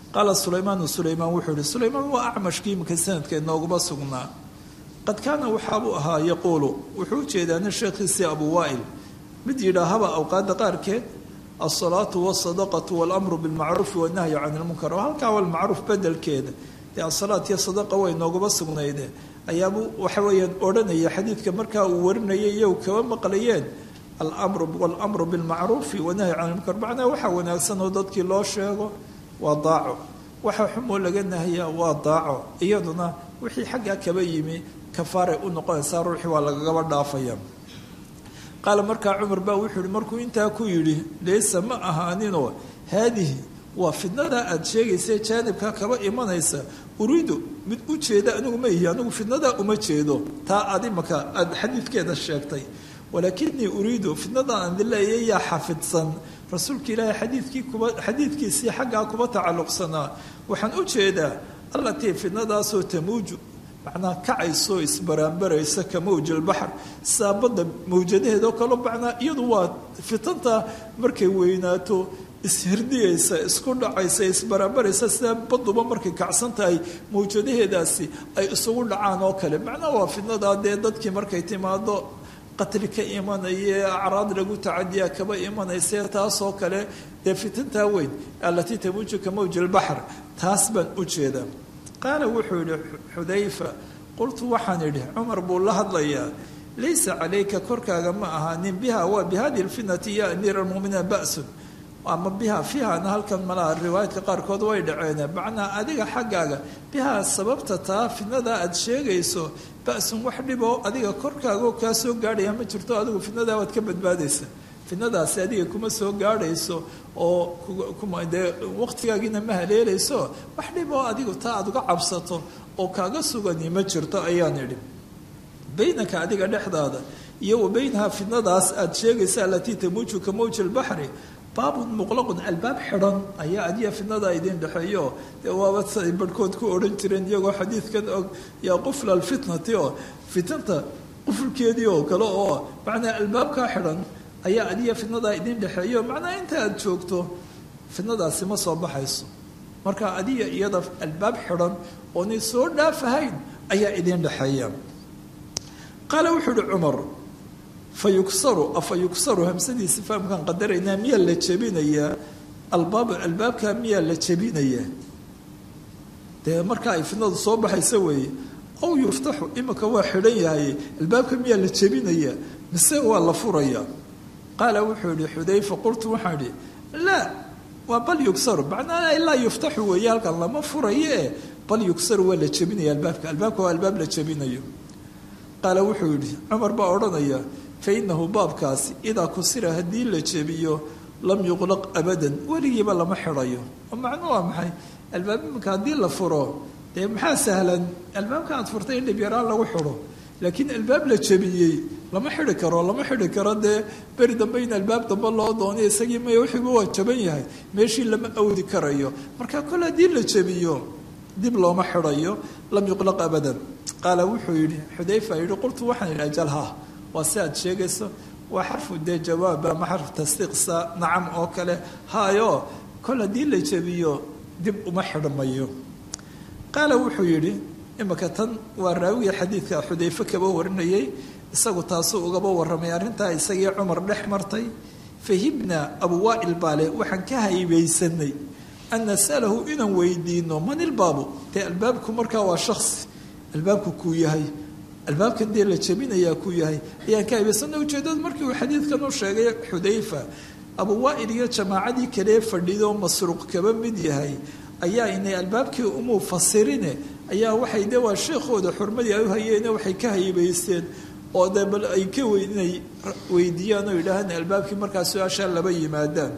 qaala sulaymaanu sulaymaan wuxuu yihi sulaymaan waa acmashkii imika sanadka inooguma sugnaa qad kaana waxaabuu ahaa yaquulu wuxuu ujeedaa nin sheekhiisii abuu waa'il mid yidhaahaba awqaadda qaarkeed alsalaatu walsadaqatu walamru bilmacruufi wannahyu can ilmunkar oo halkaa walmacruuf bedelkeeda dee asalaat iyo sadaqa way nooguma sugnayde ayaabuu waxa weeyaan odhanaya xadiidka markaa uu warinayay iyagu kaba maqlayeen alamru walamru bilmacruufi wanahyu can ilmunkar macnaha waxaa wanaagsan oo dadkii loo sheego waa daaco waxa xumoo laga nahayaa waa daaco iyaduna wixii xaggaa kaba yimi kafaaray u noqonaysaa ruuxii waa lagagaba dhaafaya qaala markaa cumar baa wuxuu yihi markuu intaa ku yidhi laysa ma ahaaninoo haadihi waa fidnadaa aada sheegaysa jaanibka kaba imanaysa uriidu mid u jeeda anigu ma ihi anigu fidnadaa uma jeedo taa aad imaka aada xadiidkeeda sheegtay walaakinii uriidu fidnadan aan dileeya yaa xafidsan rasuulka ilaahay xadiidkii kuba xadiidkiisii xaggaa kuba tacalluqsanaa waxaan u jeedaa allatii fidnadaasoo tamuuju macnaa kacayso isbaraanbaraysa ka mawj albaxr saabadda mawjadaheedoo kale macnaa iyadu waa fitanta markay weynaato ishirdiyaysa isku dhacaysa isbaraanbaraysa sidaa baduba markay kacsan tahay mawjadaheedaasi ay isugu dhacaan oo kale macnaa waa fidnadaa dee dadkii markay timaado qatli ka imanaya acraad lagu tacadiyaa kaba imanaysa taasoo kale dee fitantaa weyn allatii tamuuju ka mawj albaxr taas baan u jeedaa qaala wuxuu yihi xudayfa qultu waxaan idhi cumar buu la hadlayaa laysa calayka korkaaga ma ahaanin biha waa bihadihi lfitnati ya amiira almuminiin ba'sun ama biha fiihana halkan malaha riwaayadka qaarkood way dhaceen macnaa adiga xaggaaga bihaa sababta taa fitnadaa aada sheegayso ba'sun wax dhiboo adiga korkaagoo kaa soo gaadhaya ma jirto adigu fitnadaa waad ka badbaadaysa fitnadaasi adiga kuma soo gaadhayso oo dee waqtigaagiina ma haleelayso wax dhiboo adigu taa aada uga cabsato oo kaaga sugani ma jirto ayaan idhi baynaka adiga dhexdaada iyo wa baynaha fitnadaas aada sheegaysa alatii tamuuju ka mawji albaxri baabun muqlaqun albaab xidhan ayaa adiya fidnada idin dhexeeyo dee waaba siday barhkood ku odhan jireen iyagoo xadiidkan og yaa qufla alfitnati oo fitanta qufulkeedii oo kale oo macnaa albaabkaa xidhan ayaa adiya fidnadaa idin dhexeeyo macnaa inta aada joogto fidnadaasi ma soo baxayso marka adiga iyada albaab xidhan oonay soo dhaafahayn ayaa idin dhexeeya qaala wuxuu uhi cumar fa yugsaru afa yugsaru hamsadiisi fahamkaan qadaraynaa miyaa la jebinayaa albaab albaabkaa miyaa la jebinayaa dee marka ay fidnadu soo baxaysa weeye aw yuftaxu imika waa xidhan yahay albaabka miyaa la jebinayaa mise waa la furayaa qaala wuxuu yihi xudayfa qultu waxaan idhi laa waa bal yugsaru macnaa laa yuftaxu weeye halkan lama furayo e bal yugsaru waa la jebinaya albaabka albaabka waa albaab la jebinayo qaala wuxuu yidhi cumar baa odhanaya fainahu baabkaasi idaa kusira haddii la jebiyo lam yuqlaq abadan weligiiba lama xidhayo oo macnu waa maxay albaab iminka haddii la furo dee maxaa sahlan albaabka aad furtay in dhib yaraan lagu xidho laakiin albaab la jebiyey lama xidhi karo lama xidhi karo dee beri dambe in albaab dambe loo doonay isagii maya wixiiba waa jaban yahay meeshii lama awdi karayo marka kole haddii la jebiyo dib looma xidhayo lam yuqlaq abadan qaala wuxuu yidhi xudayfa yidhi qultu waxaan yidhi ajalha waa si aad sheegayso waa xarfu dee jawaab ama xarfu tasdiiqsa nacam oo kale hayo kol haddii la jebiyo dib uma xidhmayo qaala wuxuu yidhi imika tan waa raawigii xadiidka xudayfe kaba warinayay isagu taasuu ugaba warramay arrintaa isagii cumar dhex martay fahibna abu waa'il baale waxaan ka haybaysanay an nasalahu inaan weydiino manilbaabu dee albaabku markaa waa shaksi albaabku kuu yahay albaabkan dee la jebinayaa ku yahay ayaan ka haybaysana ujeedada markii uu xadiidkan u sheegay xudayfa abu waa'il iyo jamaacadii kalee fadhido masruuq kaba mid yahay ayaa inay albaabkii umuu fasirine ayaa waxay de waa sheekhooda xurmadii ay u hayeene waxay ka haybaysteen oo de bal ay ka weyn inay weydiiyaan oo yidhaahaan albaabkii markaa su-aashaa laba yimaadaan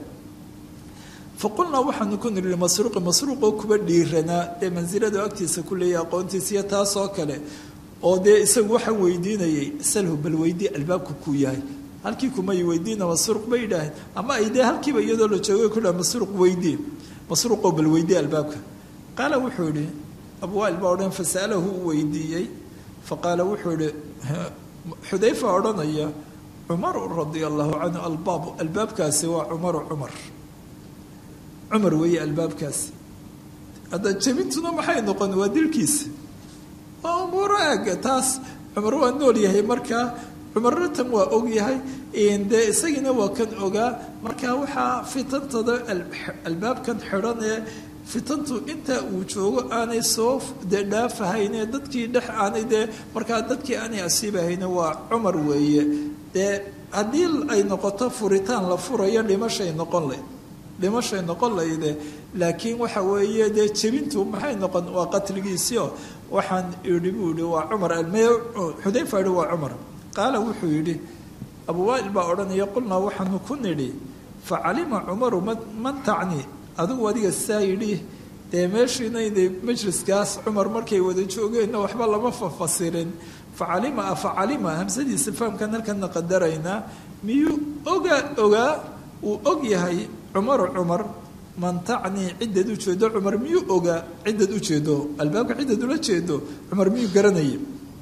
faqulnaa waxaanu ku niri masruuqi masruuqoo kuba dhiiranaa ee mansilada agtiisa ku leeyahy aqoontiisa iyo taasoo kale oo dee isagu waxaan weydiinayay salhu bal weydii albaabku kuu yahay halkii kumay weydiina masruuq bay yidhaaheen ama ay dee halkiiba iyadoo la joogay ku dhaha masruuq weydii masruuqoo bal weydii albaabka qaala wuxuu yihi abwaail baa odhan fasa'alahu u weydiiyey faqaala wuxuu yihi xudayfa odhanaya cumaru radia allahu canhu albaabu albaabkaasi waa cumaru cumar cumar weeye albaabkaasi hadda jebintuna maxay noqon waa dilkiisa waa umuuro aaga taas cumar waa nool yahay markaa cumarna tan waa og yahay dee isagiina waa kan ogaa marka waxaa fitantada albaabkan xidhan ee fitantu intaa uu joogo aanay soo dee dhaafahayne dadkii dhex aanay dee markaa dadkii aanay asiibahayne waa cumar weeye dee haddii ay noqoto furitaan la furayo dhimashay noqon layd dhimashay noqon layde laakiin waxa weeye dee jebintu maxay noqon waa qatligiisio waxaan idhi buu yihi waa cumar alme xudayfa yihi waa cumar qaala wuxuu yidhi abu waail baa odhanaya qulnaa waxaanu ku nidhi facalima cumaru man tacni adigu adiga saa yidhi dee meeshiinayna majliskaas cumar markay wada joogeenna waxba lama fafasirin facalima afacalima hamsadiisa fahamkan halkana qadaraynaa miyuu ogaa ogaa uu og yahay cumaru cumar man tacni ciddad ujeedo cumar miyuu ogaa ciddad ujeedo albaabka ciddad ula jeedo cumar miyuu garanayay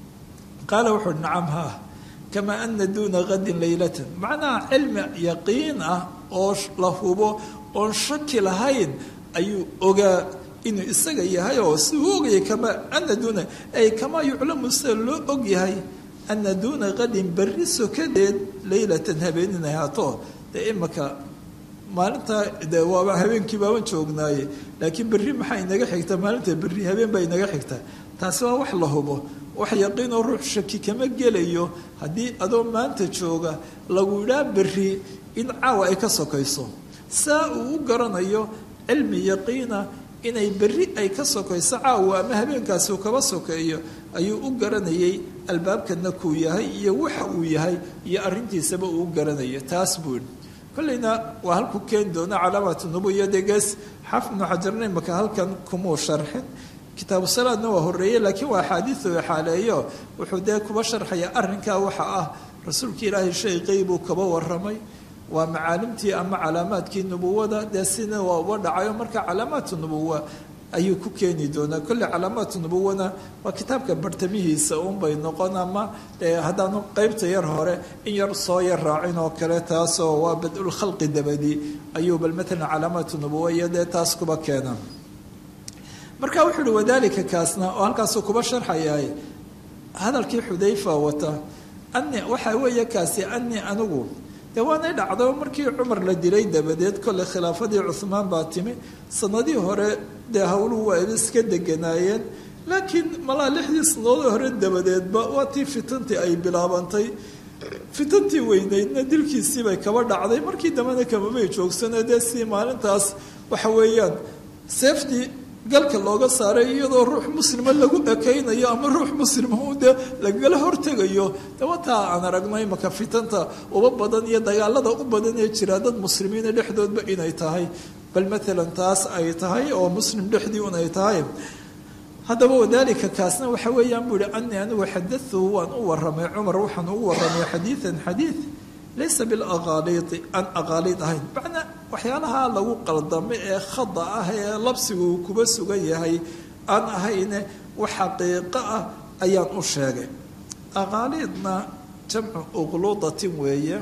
qaala wuxuu uhi nacam haa kamaa ana duuna kadin laylatan macnaha cilmi yaqiin ah oo la hubo oon shaki lahayn ayuu ogaa inuu isaga yahay oo si uu ogayay kamaa ana duuna ay kamaa yuclamu sida loo og yahay ana duuna kadin berri sokadeed laylatan habeen inay haato dee imaka maalintaa de waaba habeenkii baaban joognaaye laakiin berri maxaa inaga xigta maalinta berri habeen baa inaga xigta taasi waa wax la hubo wax yaqiinoo ruux shaki kama gelayo haddii adoo maanta jooga lagu idhaa berri in caawa ay ka sokayso saa uu u garanayo cilmi yaqiina inay berri ay ka sokayso caawa ama habeenkaasi uu kaba sokeeyo ayuu u garanayay albaabkana kuu yahay iyo waxa uu yahay iyo arrintiisaba uu u garanayo taas buu yidhi kollayna waa halku keeni doona calaamaatu nubuya dee gees xaafid ibnu xajarna imaka halkan kumuu sharxin kitaabu salaadna waa horeeye laakiin waa axaadiidu xaaleeyo wuxuu dee kuba sharxaya arrinkaa waxa ah rasuulka ilaahay shay qeybuu kaba waramay waa macaalimtii ama calaamaadkii nubuwada dee sina waa uba dhacayo marka calaamaatu nubuwa ayuu ku keeni doonaa kolle calaamaatu nubuwana waa kitaabka bartamihiisa unbay noqon ama haddaanu qeybta yar hore in yar soo yar raacin oo kale taasoo waa badulkhalqi dabadi ayuu bal maalan calaamaatu nubuwa iyo dee taas kuba keena marka wuxuu uhi wadalika kaasna oo halkaasuu kuba sharxayahay hadalkii xudayfa wata ani waxaa weeye kaasi anii anigu dee waanay dhacdo markii cumar la dilay dabadeed kolley khilaafadii cuhmaan baa timi sanadii hore dee howluhu waa iska deganaayeen laakiin malaa lixdii sanadoodii hore dabadeedba waa tii fitantii ay bilaabantay fitantii weyneydna dilkiisiibay kaba dhacday markii dambena kamabay joogsane dee si maalintaas waxa weeyaan seeftii galka looga saaray iyadoo ruux muslima lagu ekaynayo ama ruux muslima u dee lagala hortegayo de wataa aan aragnay maka fitanta uba badan iyo dagaalada u badan ee jira dad muslimiina dhexdoodba inay tahay bal maalan taas ay tahay oo muslim dhexdii un ay tahay haddaba wadalika kaasna waxa weeyaan buu ihi anii anigu xadatuhu waan u waramay cumar waxaan ugu waramay xadiian xadiid laysa bilaqaaliidi aan aqaaliid ahayn macnaa waxyaalaha lagu qaldamo ee khada ah ee labsigu uu kuba sugan yahay aan ahayne wax xaqiiqo ah ayaan u sheegay aqaaliidna jamcu uqluudatin weeye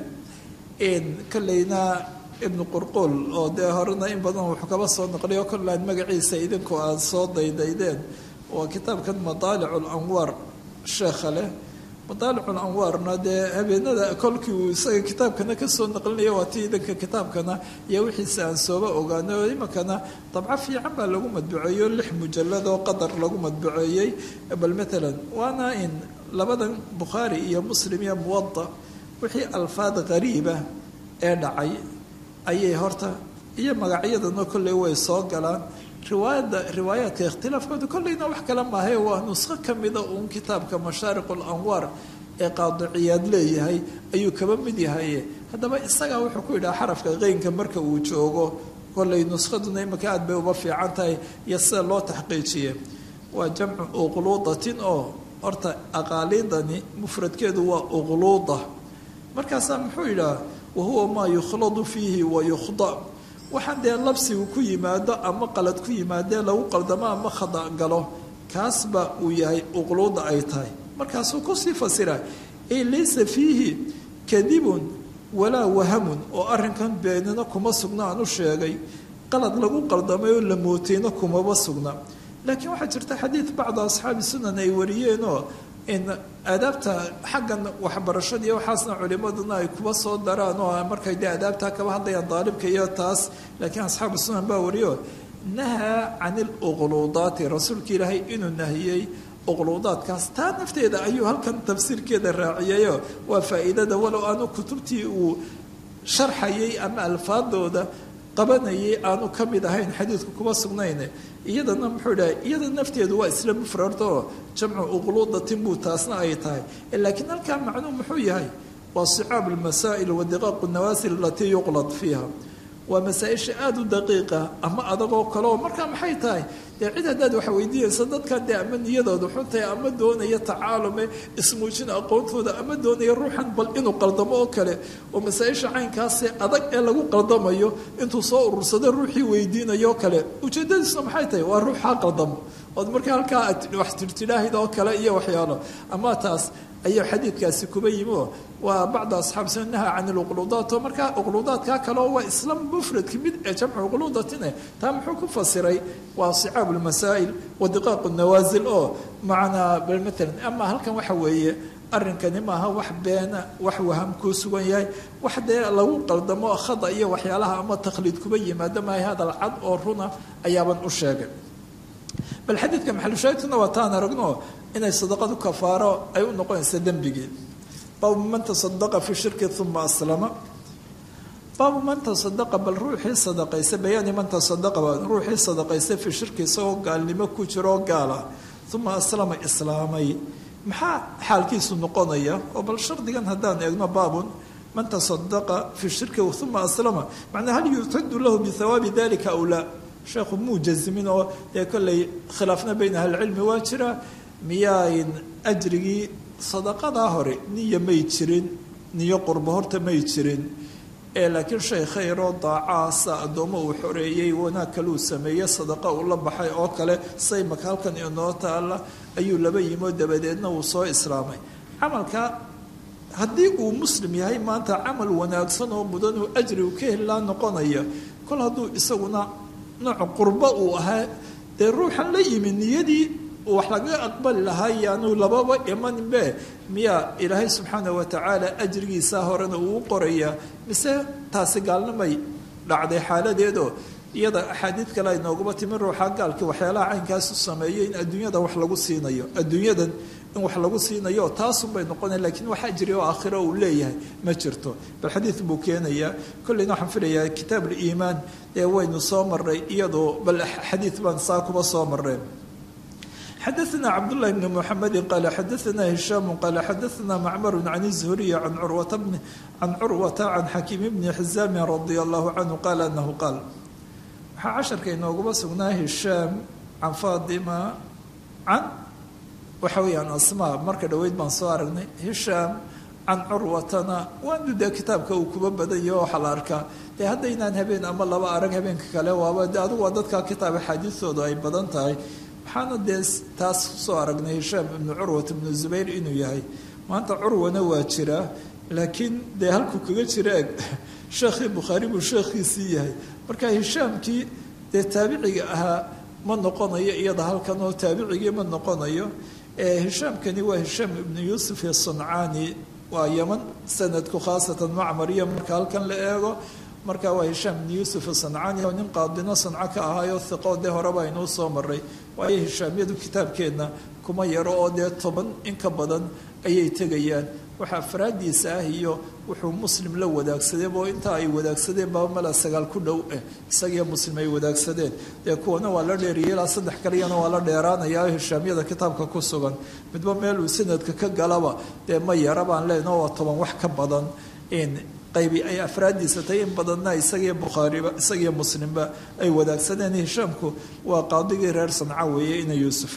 kolleyna ibnu qurquul oo dee horena in badan wuxuu kaba soo noqliyo kollaan magaciisa idinku aada soo daydaydeen waa kitaabkan madaalicu lanwaar sheekha leh madaalicu lanwaarna dee habeenada kolkii uu isaga kitaabkana kasoo naqlinaya waa tii idanka kitaabkana iyo wixiisa aan sooba ogaanay oo imankana dabco fiican baa lagu madbuceeyo lix mujalad oo qadar lagu madbuceeyey bal maalan waana in labadan bukhaari iyo muslim iyo muwada wixii alfaad qariiba ee dhacay ayay horta iyo magacyadana kolley way soo galaan riwaayadda riwaayaadka ikhtilaafkooda kolleyna wax kale maahae waa nusqo ka mida uun kitaabka mashaariq alanwaar ee qaadiciyaad leeyahay ayuu kaba mid yahay haddaba isagaa wuxuu ku yidhaha xarafka qeynka marka uu joogo kolley nuskhaduna imika aad bay uba fiican tahay iyo sida loo taxqiijiye waa jamcu uqluudatin oo horta aqaaliidani mufradkeedu waa uqluuda markaasaa muxuu yidhaha wahuwa maa yukhladu fiihi wa yukhda waxaan dee labsigu ku yimaado ama qalad ku yimaadee lagu qaldamo ama khada galo kaasba uu yahay uqluuda ay tahay markaasuu kusii fasira ay laysa fiihi kadibun walaa wahamun oo arrinkan beenina kuma sugna aan u sheegay qalad lagu qaldamay oo la mooteyno kumaba sugna laakiin waxaa jirta xadiid bacda asxaabi sunan ay wariyeenoo in aadaabta xaggan waxbarashada iyo waxaasna culimaduna ay kuba soo daraan oo markay dee aadaabtaa kaba hadlayaan daalibka iyo taas laakiin asxaabu sunan baa wariyo nahaa can iluqluudaati rasuulka ilaahay inuu nahiyey uqluudaadkaas taa nafteeda ayuu halkan tafsiirkeeda raaciyayo waa faa'iidada walow aanu kutubtii uu sharxayay ama alfaadooda qabanayay aanu ka mid ahayn xadiidku kuma sugnayne iyadana muxuu dhahay iyada nafteedu waa isla mufrad oo jamcu uqluudatin buu taasna ay tahay laakiin halkaa macnuu muxuu yahay waa sicaabu lmasaa'il wa diqaaqu nawaasil alatii yuqlad fiiha waa masaa-isha aada u daqiiqa ama adagoo kale oo markaa maxay tahay dee cid haddaad wax weydiinaysa dadkan dee ama niyadooda xuntahay ama doonaya tacaalume ismuujin aqoontooda ama doonaya ruuxan bal inuu qaldamo oo kale oo masaa-isha caynkaasee adag ee lagu qaldamayo intuu soo urursado ruuxii weydiinayo oo kale ujeedadiisna maxay tahay waa ruux ha qaldamo ood markaa halkaa wax tirtidhaahid oo kale iyo waxyaalo ama taas ayaa xadiidkaasi kuba yimi oo waa bacda asxaabi suna naha can iluqluudaat oo markaa uqluudaadkaa kale oo waa isla mufradki mid ee jamcu uqluudatine taa muxuu ku fasiray waa sicaabu lmasaa'il wa diqaaqu nawaasil oo macnaa bal matalan ama halkan waxa weeye arrinkani maaha wax beena wax waham kuu sugan yahay wax dee lagu qaldamo khada iyo waxyaalaha ama takhliid kuba yimaado maahay hadal cad oo runa ayaaban u sheegay bal xadiidka maxalushaahidkuna waa taan aragno inay sadaqadu kafaaro ay u noqonaysa dembigii baabu man tasadaqa fi shirki uma aslama baabu man tasadaqa bal ruuxii sadaqaysa bayaani man tasadaqa ruuxii sadaqaysa fi shirki isagoo gaalnimo ku jiroo gaala uma aslama islaamay maxaa xaalkiisu noqonaya oo bal shardigan haddaan eegno baabun man tasadaqa fi shirki uma aslama macnaa hal yutadu lahu bihawaabi dalika aw laa sheekhu muu jazimin oo dee kolley khilaafna bayna ahlicilmi waa jira miyaayn ajrigii sadaqadaa hore niya may jirin niyo qurbo horta may jirin ee laakiin shay khayroo daacaasa addoommo uu xoreeyey wanaag kaluu sameeyey sadaqa uu la baxay oo kale saymaka halkan inoo taalla ayuu laba yimo dabadeedna uu soo islaamay camalka haddii uu muslim yahay maanta camal wanaagsan oo mudan uu ajri u ka helaa noqonaya kol hadduu isaguna nooc qurbo uu ahaa dee ruuxan la yimi niyadii wax laga aqbali lahaa yaanu lababa imaninbe miyaa ilaahay subxaana wa tacaala ajrigiisa horena uu qorayaa mise taasi gaalnimay dhacday xaaladeedoo iyada axaadiid kale ay nooguma timin ruuxa gaalkii waxyaalaha caynkaasu sameeyey in adduunyada wax lagu siinayo adduunyadan in wax lagu siinayo taasunbay noqonaya lakiin wax ajri oo aakhiro uu leeyahay ma jirto bal xadiid buu keenayaa kolleyna waxaan filayaa kitaab uliimaan ee waynu soo marray iyadoo bal xadiid baan saa kuba soo marreen xadaثna cabdالlahi bn mxamedi qala xadaثna hishaam qala xadaثna macmar can الzuhriy can curwata can curwata can xakiim bni xizaami radia allahu canhu qaala anahu qaal waxaa casharka inooguma sugnaa hishaam can faatima can waxa weeyaan asmaa marka dhoweyd baan soo aragnay hishaam can curwatana waanu dee kitaabka uu kuba badanyaho waxaa la arkaa dee haddaynaan habeen ama laba arag habeenka kale waaba de adigu waa dadka kitaab axaadiistooda ay badan tahay waxaana dee taas kusoo aragnay hishaam ibnu curwat ibnu zubayr inuu yahay maanta curwana waa jiraa laakiin dee halkuu kaga jira eg sheekhii bukhaari buu sheekhiisii yahay marka hishaamkii dee taabiciga ahaa ma noqonayo iyada halkan oo taabicigii ma noqonayo hishaamkani waa hishaam ibnu yuusuf isancaani waa yeman sanadku khaasatan macmar iyo marka halkan la eego marka waa hishaam ibnu yuusuf isancaani oo nin qaadino sanco ka ahaayo hiqo dee horeba aynuu soo maray waayo hishaamyadu kitaabkeenna kuma yaro oo dee toban in ka badan ayay tegayaan waxa afraadiisa ah iyo wuxuu muslim la wadaagsadeen oo intaa ay wadaagsadeen baa mala sagaal ku dhow eh isagiyo muslim ay wadaagsadeen dee kuwana waa la dheeriyay ilaa saddex kaliyana waa la dheeraanaya hishaamyada kitaabka ku sugan midba meeluu sanadka ka galaba dee ma yara baan leenaho waa toban wax ka badan in qaybi ay afraadiisa tahay in badanna isagiyo bukhaariba isagiyo muslimba ay wadaagsadeen hishaamku waa qaadigii reer sanca weeye ina yuusuf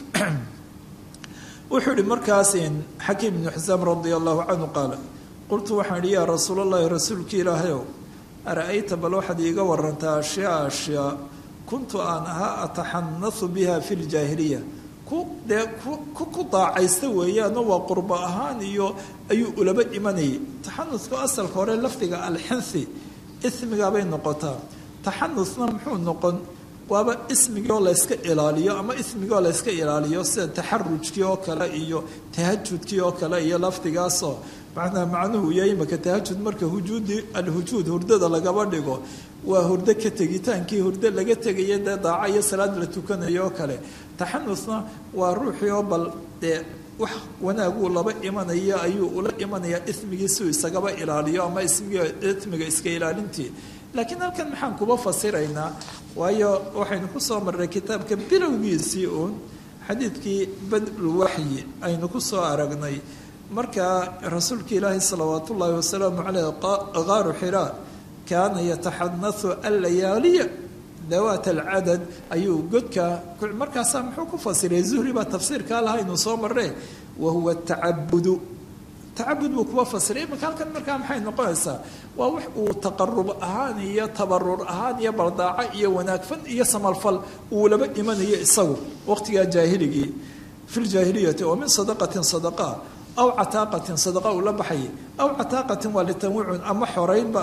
wuxuu ihi markaas xakiim ibnu xisaam radia allahu canhu qaala qultu waxaan ihi yaa rasuul allahi rasuulkii ilaahayow ara-ayta bal waxaad iiga warantaa ashyaa ashyaa kuntu aan ahaa ataxanahu biha fi ljaahiliya ku dee ku ku daacaysta weeyaano waa qurbo ahaan iyo ayuu ulaba imanayay taxanudku asalka hore lafdiga alxinthi ismigaabay noqotaa taxanusna muxuu noqon waaba ismigii oo layska ilaaliyo ama ismigii oo layska ilaaliyo sida taxarujkii oo kale iyo tahajudkii oo kale iyo lafdigaasoo macnaa macnuhu yahay imaka tahajud marka hujuudi alhujuud hurdada lagaba dhigo waa hurdo ka tegitaankii hurdo laga tegaya dee daaco iyo salaad la tukanayo oo kale taxanusna waa ruuxii oo bal dee wax wanaaguu laba imanaya ayuu ula imanayaa ismigii siuu isagaba ilaaliyo ama ismiga iska ilaalintii laakiin halkan maxaan kuba fasiraynaa waayo waxaynu kusoo marnay kitaabka bilowgiisii uun xadiidkii badlwaxyi aynu kusoo aragnay markaa rasuulka ilaahi salawaat ullaahi wasalaamu caleyh qaaru xiraa kaana yataxanathu allayaaliya dawaat alcadad ayuu godka markaasaa muxuu ku fasiray zuhri baa tafsiirkaa laha aynu soo marnay wa huwa tacabudu tacabud buu kuba fasiray imanka halkan markaa maxay noqonaysaa waa wax uu taqarub ahaan iyo tabarur ahaan iyo baldaaco iyo wanaagfan iyo samalfal uu laba imanayo isagu waqtigaa jaahiligii fi ljaahiliyati oo min sadaqatin sadaqa aw cataaqatin sadaqa uu la baxayay aw cataaqatin waa litanwicun ama xoreynba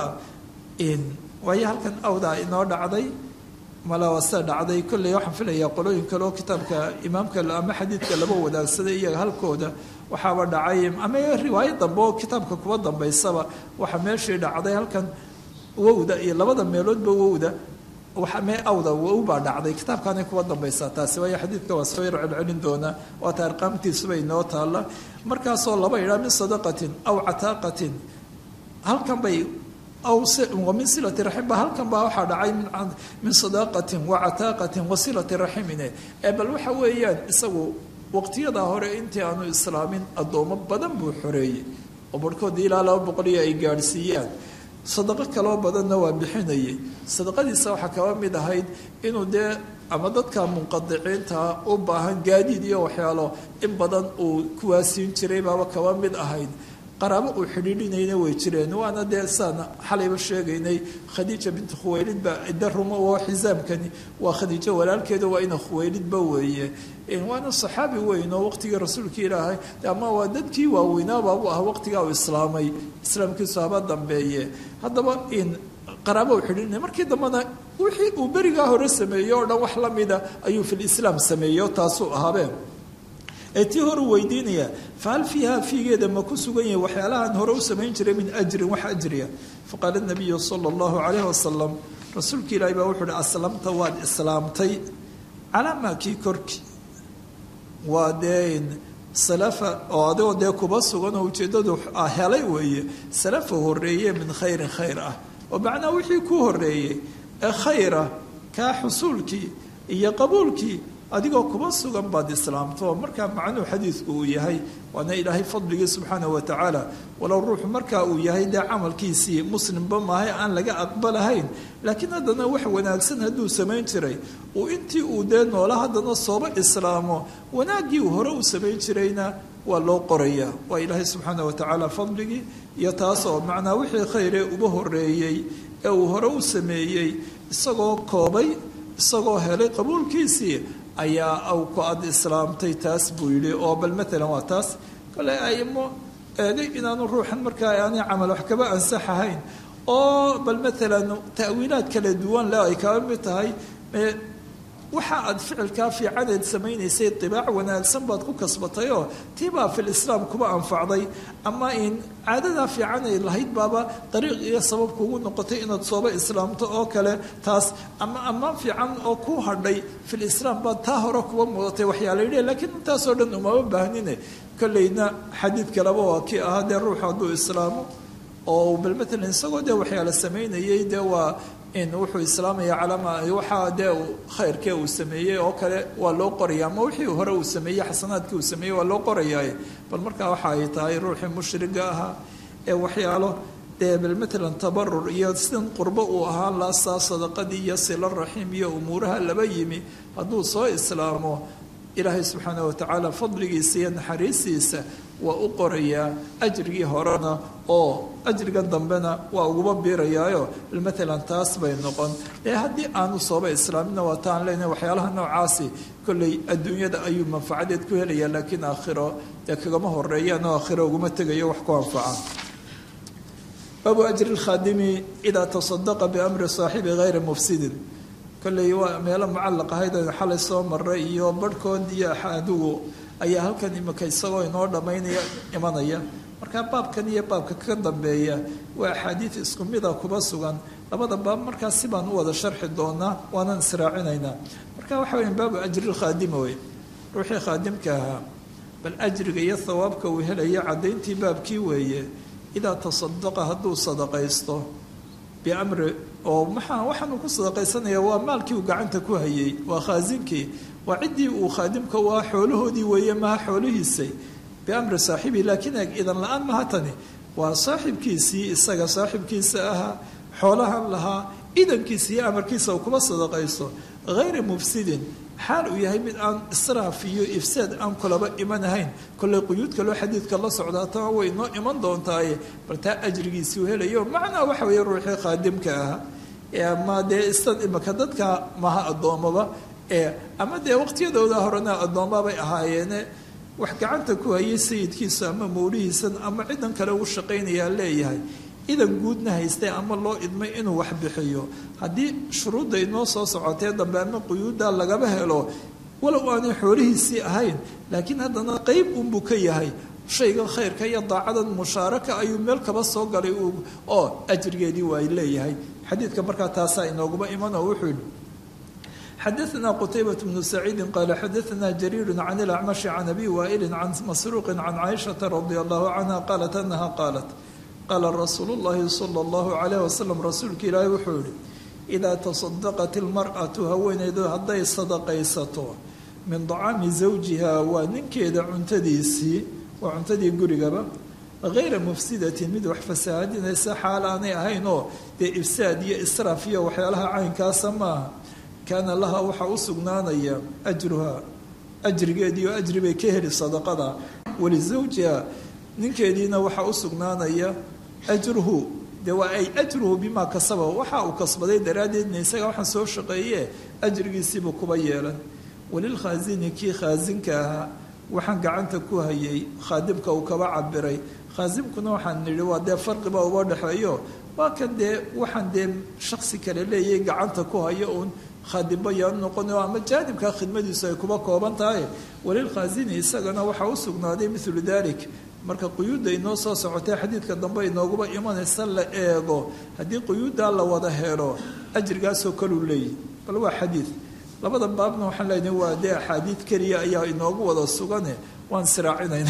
waayo halkan awdaa inoo dhacday malawasta dhacday kolley waxaan filayaa qolooyin kale oo kitaabka imaamka ama xadiidka laba wadaagsaday iyaga halkooda waxaaba dhacay ama riwaayo dambe oo kitaabka kuwa dambaysaba waxaa meeshii dhacday halkan wowda iyo labada meeloodba wowda mee awda wow baa dhacday kitaabkaanay kuwa dambaysaa taasi waayo xadiidka waa soo yar celcelin doonaa waata arqaamtiisuba inoo taalla markaasoo laba idhaa min sadaqatin aw cataaqatin halkan bay min silati raxim ba halkan baa waxaa dhacay min sadaqatin wa cataaqatin wa silati raximine ee bal waxa weeyaan isagu waqtiyadaa hore intii aanu islaamin addoomo badan buu xoreeyey oo barhkoodii ilaa laba boqoliyo ay gaadhsiiyaan sadaqo kaloo badanna waa bixinayay sadaqadiisa waxaa kaba mid ahayd inuu dee ama dadka munqadiciinta u baahan gaadiid iyo waxyaalo in badan uu kuwaasiin jiray baaba kaba mid ahayd qaraabo uu xidhiidhinayna way jireen waana dee saan xalayba sheegaynay khadiija bintu khuwaylid baa cidda rumo oo xisaamkani waa khadiijo walaalkeeda waa ina khuwaylidba weeye waana saxaabi weyn oo waqtigii rasuulka ilaahay ama waa dadkii waaweynaabaabu ah waqtigaa uu islaamay islaamkiisu haba dambeeye haddaba in qaraabo uu xidhiidhinay markii dambena wixii uu berigaa hore sameeyey oo dhan wax la mida ayuu filislaam sameeyey oo taasuu ahaabeen ee tii hore weydiinaya fahal fiiha fiigeeda ma ku sugan yahay waxyaalahan hore u samayn jiray min ajrin wax ajriya faqaala nabiyu sala allahu calayh wasalam rasuulka ilaahi baa wuxuu uhi aslamta waad islaamtay calaa maa kii korki waa dee salafa oo adigoo dee kuba sugan oo ujeeddadu helay weeye salafa horeeye min khayrin khayr ah oo macnaa wixii ku horeeyey ee khayra kaa xusuulkii iyo qabuulkii adigoo kuba sugan baad islaamto markaa macnuhu xadiidku uu yahay waana ilaahay fadligii subxaanahu watacaala walow ruuxu markaa uu yahay dee camalkiisii muslimba maahay aan laga aqbalahayn laakiin haddana wax wanaagsan hadduu samayn jiray uu intii uu dee noola haddana sooba islaamo wanaaggii uu hore u samayn jirayna waa loo qorayaa waa ilaahay subxaana watacaala fadligii iyo taas oo macnaa wixii khayree uba horeeyey ee uu hore u sameeyey isagoo koobay isagoo helay qabuulkiisii ayaa aw ku ad islaamtay taas buu yidhi oo bal maalan waa taas kole aimo eegay inaanu ruuxan markaa aanay camal wax kaba ansax ahayn oo bal maalan ta'wiilaad kala duwan le ay kaba mid tahay waxa aad ficilkaa fiicaneed samaynaysay dibaac wanaagsan baad ku kasbatay oo tiibaa fil islaam kuba anfacday ama in caadadaa fiicanay lahayd baaba dariiq iyo sabab kugu noqotay inaad sooba islaamto oo kale taas ama ammaan fiican oo ku hadhay fil islaam baad taa hore kuba mudatay waxyaala yidhi laakiin intaasoo dhan umama baahnine kolleyna xadiid kaleba waa kii ahaa dee ruuxu hadduu islaamo oo bal maalan isagoo dee waxyaala samaynayay dee waa in wuxuu islaamaya calama waxaa dee khayrkee uu sameeyey oo kale waa loo qoraya ama wixii hore uu sameeyey xasanaadkii uu sameeyey waa loo qorayaa bal markaa waxa ay tahay ruuxii mushriga ahaa ee waxyaalo dee bal maalan tabarur iyo sidan qurbo uu ahaan laasaa sadaqadii iyo sila raxiim iyo umuuraha laba yimi hadduu soo islaamo ilaahay subxaana watacaala fadligiisa iyo naxariistiisa waa u qorayaa ajrigii horena oo ajrigan dambena waa uguba biirayaayo maalan taas bay noqon ee haddii aanu sooba islaamina waa taan leenahay waxyaalaha noocaasi kolley adduunyada ayuu manfacadeed ku helayaa laakiin aakhiro dee kagama horeeyaan oo aakhiro uguma tegayo wax ku anfaca baabu ajri lkhaadimi idaa tasadaqa biamri saaxibi hayri mufsidin kolley waa meelo mucallaq ahayd aynu xalay soo maray iyo barhkood iyo adigu ayaa halkan imika isagoo inoo dhammaynaya imanaya markaa baabkan iyo baabka ka dambeeya waa axaadiid isku mida kuba sugan labada baab markaas si baan u wada sharxi doonaa waanaan israacinaynaa marka waxa weya baabu ajri lkhaadima wey ruuxii khaadimka ahaa bal ajriga iyo thawaabka uu helaya caddayntii baabkii weeye idaa tasadaqa hadduu sadaqaysto biamri oo maxaa waxaanuu ku sadaqaysanaya waa maalkii uu gacanta ku hayay waa khaasinkii waa ciddii uu khaadimka u ah xoolahoodii weeye maha xoolihiisay biamri saaxibii laakiin eeg idan la-aan maha tani waa saaxibkiisii isaga saaxibkiisa ahaa xoolahan lahaa idankiisa iyo amarkiisa uu kuma sadaqaysto hayri mufsidin xaal uu yahay mid aan israaf iyo ifsaad aan kulaba imanahayn kolley quyuudka loo xadiidka la socdaa tama way noo iman doontaaye bal taa ajrigiisii u helayo macnaa waxa weeye ruuxii khaadimka ahaa ama dee istan imaka dadka maha addoomaba ee ama dee waqtiyadooda horena addoomabay ahaayeene wax gacanta ku hayay sayidkiisa ama mawlihiisan ama ciddan kale ugu shaqaynayaa leeyahay idan guudna haystay ama loo idmay inuu wax bixiyo haddii shuruudda inoo soo socotee dambe ama quyuudda lagaba helo walow aanay xoolihiisii ahayn laakiin haddana qeyb unbuu ka yahay shaygan khayrka iyo daacadan mushaaraka ayuu meel kaba soo galay oo ajrigeedii waa leeyahay xadiidka markaa taasaa inooguma iman oo wuxuu yihi xadaثna qtaybaة بن سacيidi qala xadaثna jrيir can الأcmaشhi can abi waئli can masruuqi can caiشhaةa radي الlah canha qalat anaha qaalat qaala rasuulu اllahi salى اllahu عalayh wasalam rasuulka ilaahi wuxuu yihi idaa tasadaqat ilmar'atu haweeneydu hadday sadaqaysato min dacaami zawjiha waa ninkeeda cuntadiisii waa cuntadii gurigaba hayra mufsidatin mid wax fasaahadinaysa xaal aanay ahayn oo dee ifsaad iyo israaf iyo waxyaalaha caynkaasa maaha kaana laha waxaa u sugnaanaya ajruha ajrigeedii oo ajri bay ka heli sadaqada walisawjiha ninkeediina waxaa u sugnaanaya ajruhu de waa ay ajruhu bimaa kasaba waxa uu kasbaday daraaddeedna isaga waxaan soo shaqeeye ajrigiisiibuu kuba yeelan walilkhaasini kii khaasinka ahaa waxaan gacanta ku hayay khaadimka uu kaba cabiray khaasimkuna waxaan nidhi waa dee farqiba uba dhexeeyo waa kan dee waxaan dee shaksi kale leeyahay gacanta ku hayo uun khaadimba yaan noqon ama jaanibka khidmadiisu ay kuba kooban tahay walilkhaasini isagana waxaa u sugnaaday milu dalik marka quyuudda inoo soo socotay xadiidka dambe inooguba imanaysa la eego haddii quyuuddaa la wada helo ajrigaasoo kaluu leeyahy bal waa xadiid labada baabna waxaan leenahay waa dee axaadiid keliya ayaa inoogu wada sugane waan siraacinayna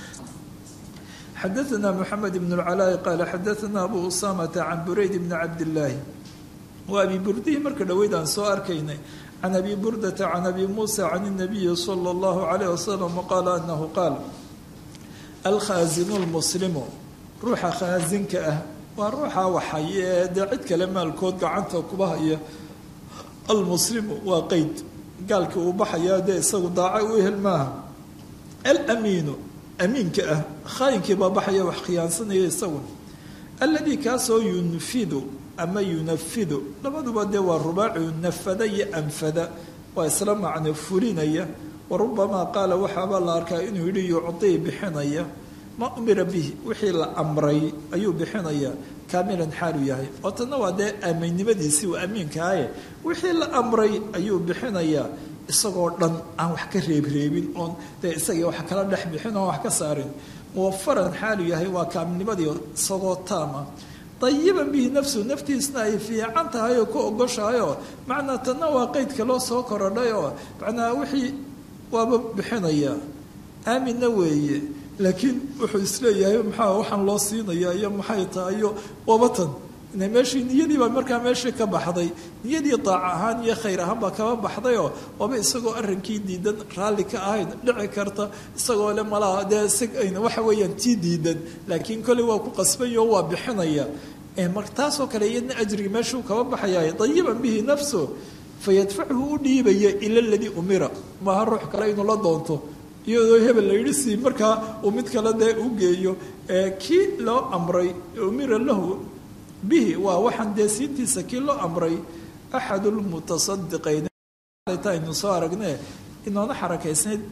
xadaثna mxamed bn اlcalaaءi qaala xadaثna abu usamata can burayd bni cabdillaahi waa abi burdihi marka dhoweyd aan soo arkaynay can abi burdata can abi muusa can الnabiyi salى اllahu عalayh wasalam qaala anahu qaal alkhaasinu lmuslimu ruuxa khaasinka ah waa ruuxa waxay ee dee cid kale maalkood gacanta kuba haya almuslimu waa qeyd gaalkii uu baxaya dee isagu daaco u ehel maaha alamiinu amiinka ah khaayinkii baa baxaya wax khiyaansanaya isagu alladii kaasoo yunfidu ama yunafidu labaduba dee waa rubaaci nafada iyo anfada waa isla macno fulinaya warubamaa qaala waxaabaa la arkaa inuu yidhi yucdii bixinaya ma umira bihi wixii la amray ayuu bixinaya kaamilan xaalu yahay oo tanna waa dee aaminnimadiisii uu amiinkaaye wixii la amray ayuu bixinayaa isagoo dhan aan wax ka reebreebin oon dee isagii wax kala dhex bixin oon wax ka saarin muwafaran xaalu yahay waa kaamilnimadii isagoo taama dayiban bihi nafsu naftiisna ay fiican tahay oo ku ogoshahayoo macnaa tanna waa qeydka loo soo korodhay oo macnaa wixii waaba bixinaya aaminna weeye laakiin wuxuu isleeyahay maxaa waxaan loo siinaya iyo maxay tahay iyo wabatan meeshii niyadii baa markaa meeshii ka baxday niyadii daac ahaan iyo khayr ahaan baa kaba baxdayoo waaba isagoo arrinkii diidan raalli ka ahayn dhici karta isagoo le malaha dee si waxa weeyaan tii diidan laakiin kolley waa ku qasbayo waa bixinaya marka taasoo kale iyadna ajrigi meeshuu kaba baxaya dayiban bihi nafsu fayadfachu u dhiibaya ila ladii umira maaha ruux kale inuu la doonto iyadoo hebel la yidhi si markaa uu mid kale dee u geeyo kii loo amray umira lahu bihi waa waxaan dee siintiisa kii loo amray axad lmutasadiqayn aynu soo aragne inoona xarakaysnayd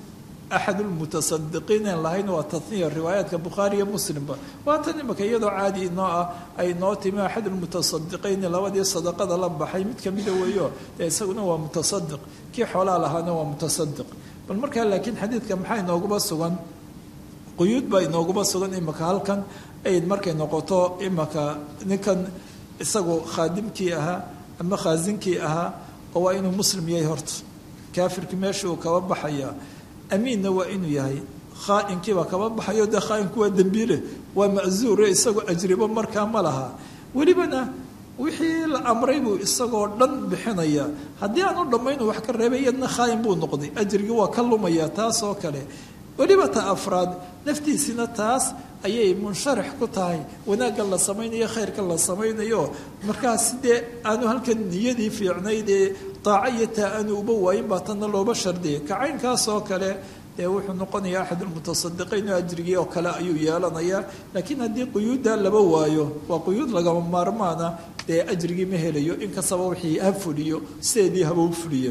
axad lmutasadiqiin aan lahayn waa taniya riwaayaadka bukhaari iyo muslimba waa tan imaka iyadoo caadi inoo ah ay noo timi axad lmutasadiqiin labadii sadaqada la baxay mid kamida weeyo dee isaguna waa mutasadiq kii xoolaa lahaana waa mutasadiq bal markaa laakiin xadiidka maxaa inooguba sugan quyuud baa inooguba sugan imaka halkan ay markay noqoto imaka ninkan isagu khaadimkii ahaa ama khaasinkii ahaa oo waa inuu muslim yahay horta kaafirkii meesha uu kaba baxaya amiinna waa inuu yahay khaa'inkiibaa kaba baxayo dee khaa'inku waa dembiile waa ma'zuure isagoo ajribo markaa ma laha welibana wixii la amray buu isagoo dhan bixinaya haddii aan u dhammaynu wax ka reebay iyadna khaa'in buu noqday ajrigii waa ka lumaya taas oo kale weliba ta afraad naftiisina taas ayay munsharax ku tahay wanaagga la samaynayo khayrka la samaynayo markaas dee aanu halkan niyadii fiicnayd ee daaco iyo taa aanu uba waayin baa tanna looba shardiyay kacaynkaas oo kale dee wuxuu noqonayaa axad almutasadiqiin oo ajrigii oo kale ayuu yeelanayaa laakiin haddii quyuuddaa laba waayo waa quyuud lagama maarmaana dee ajrigii ma helayo inkastaba wixii ha fuliyo sideedii haba u fuliye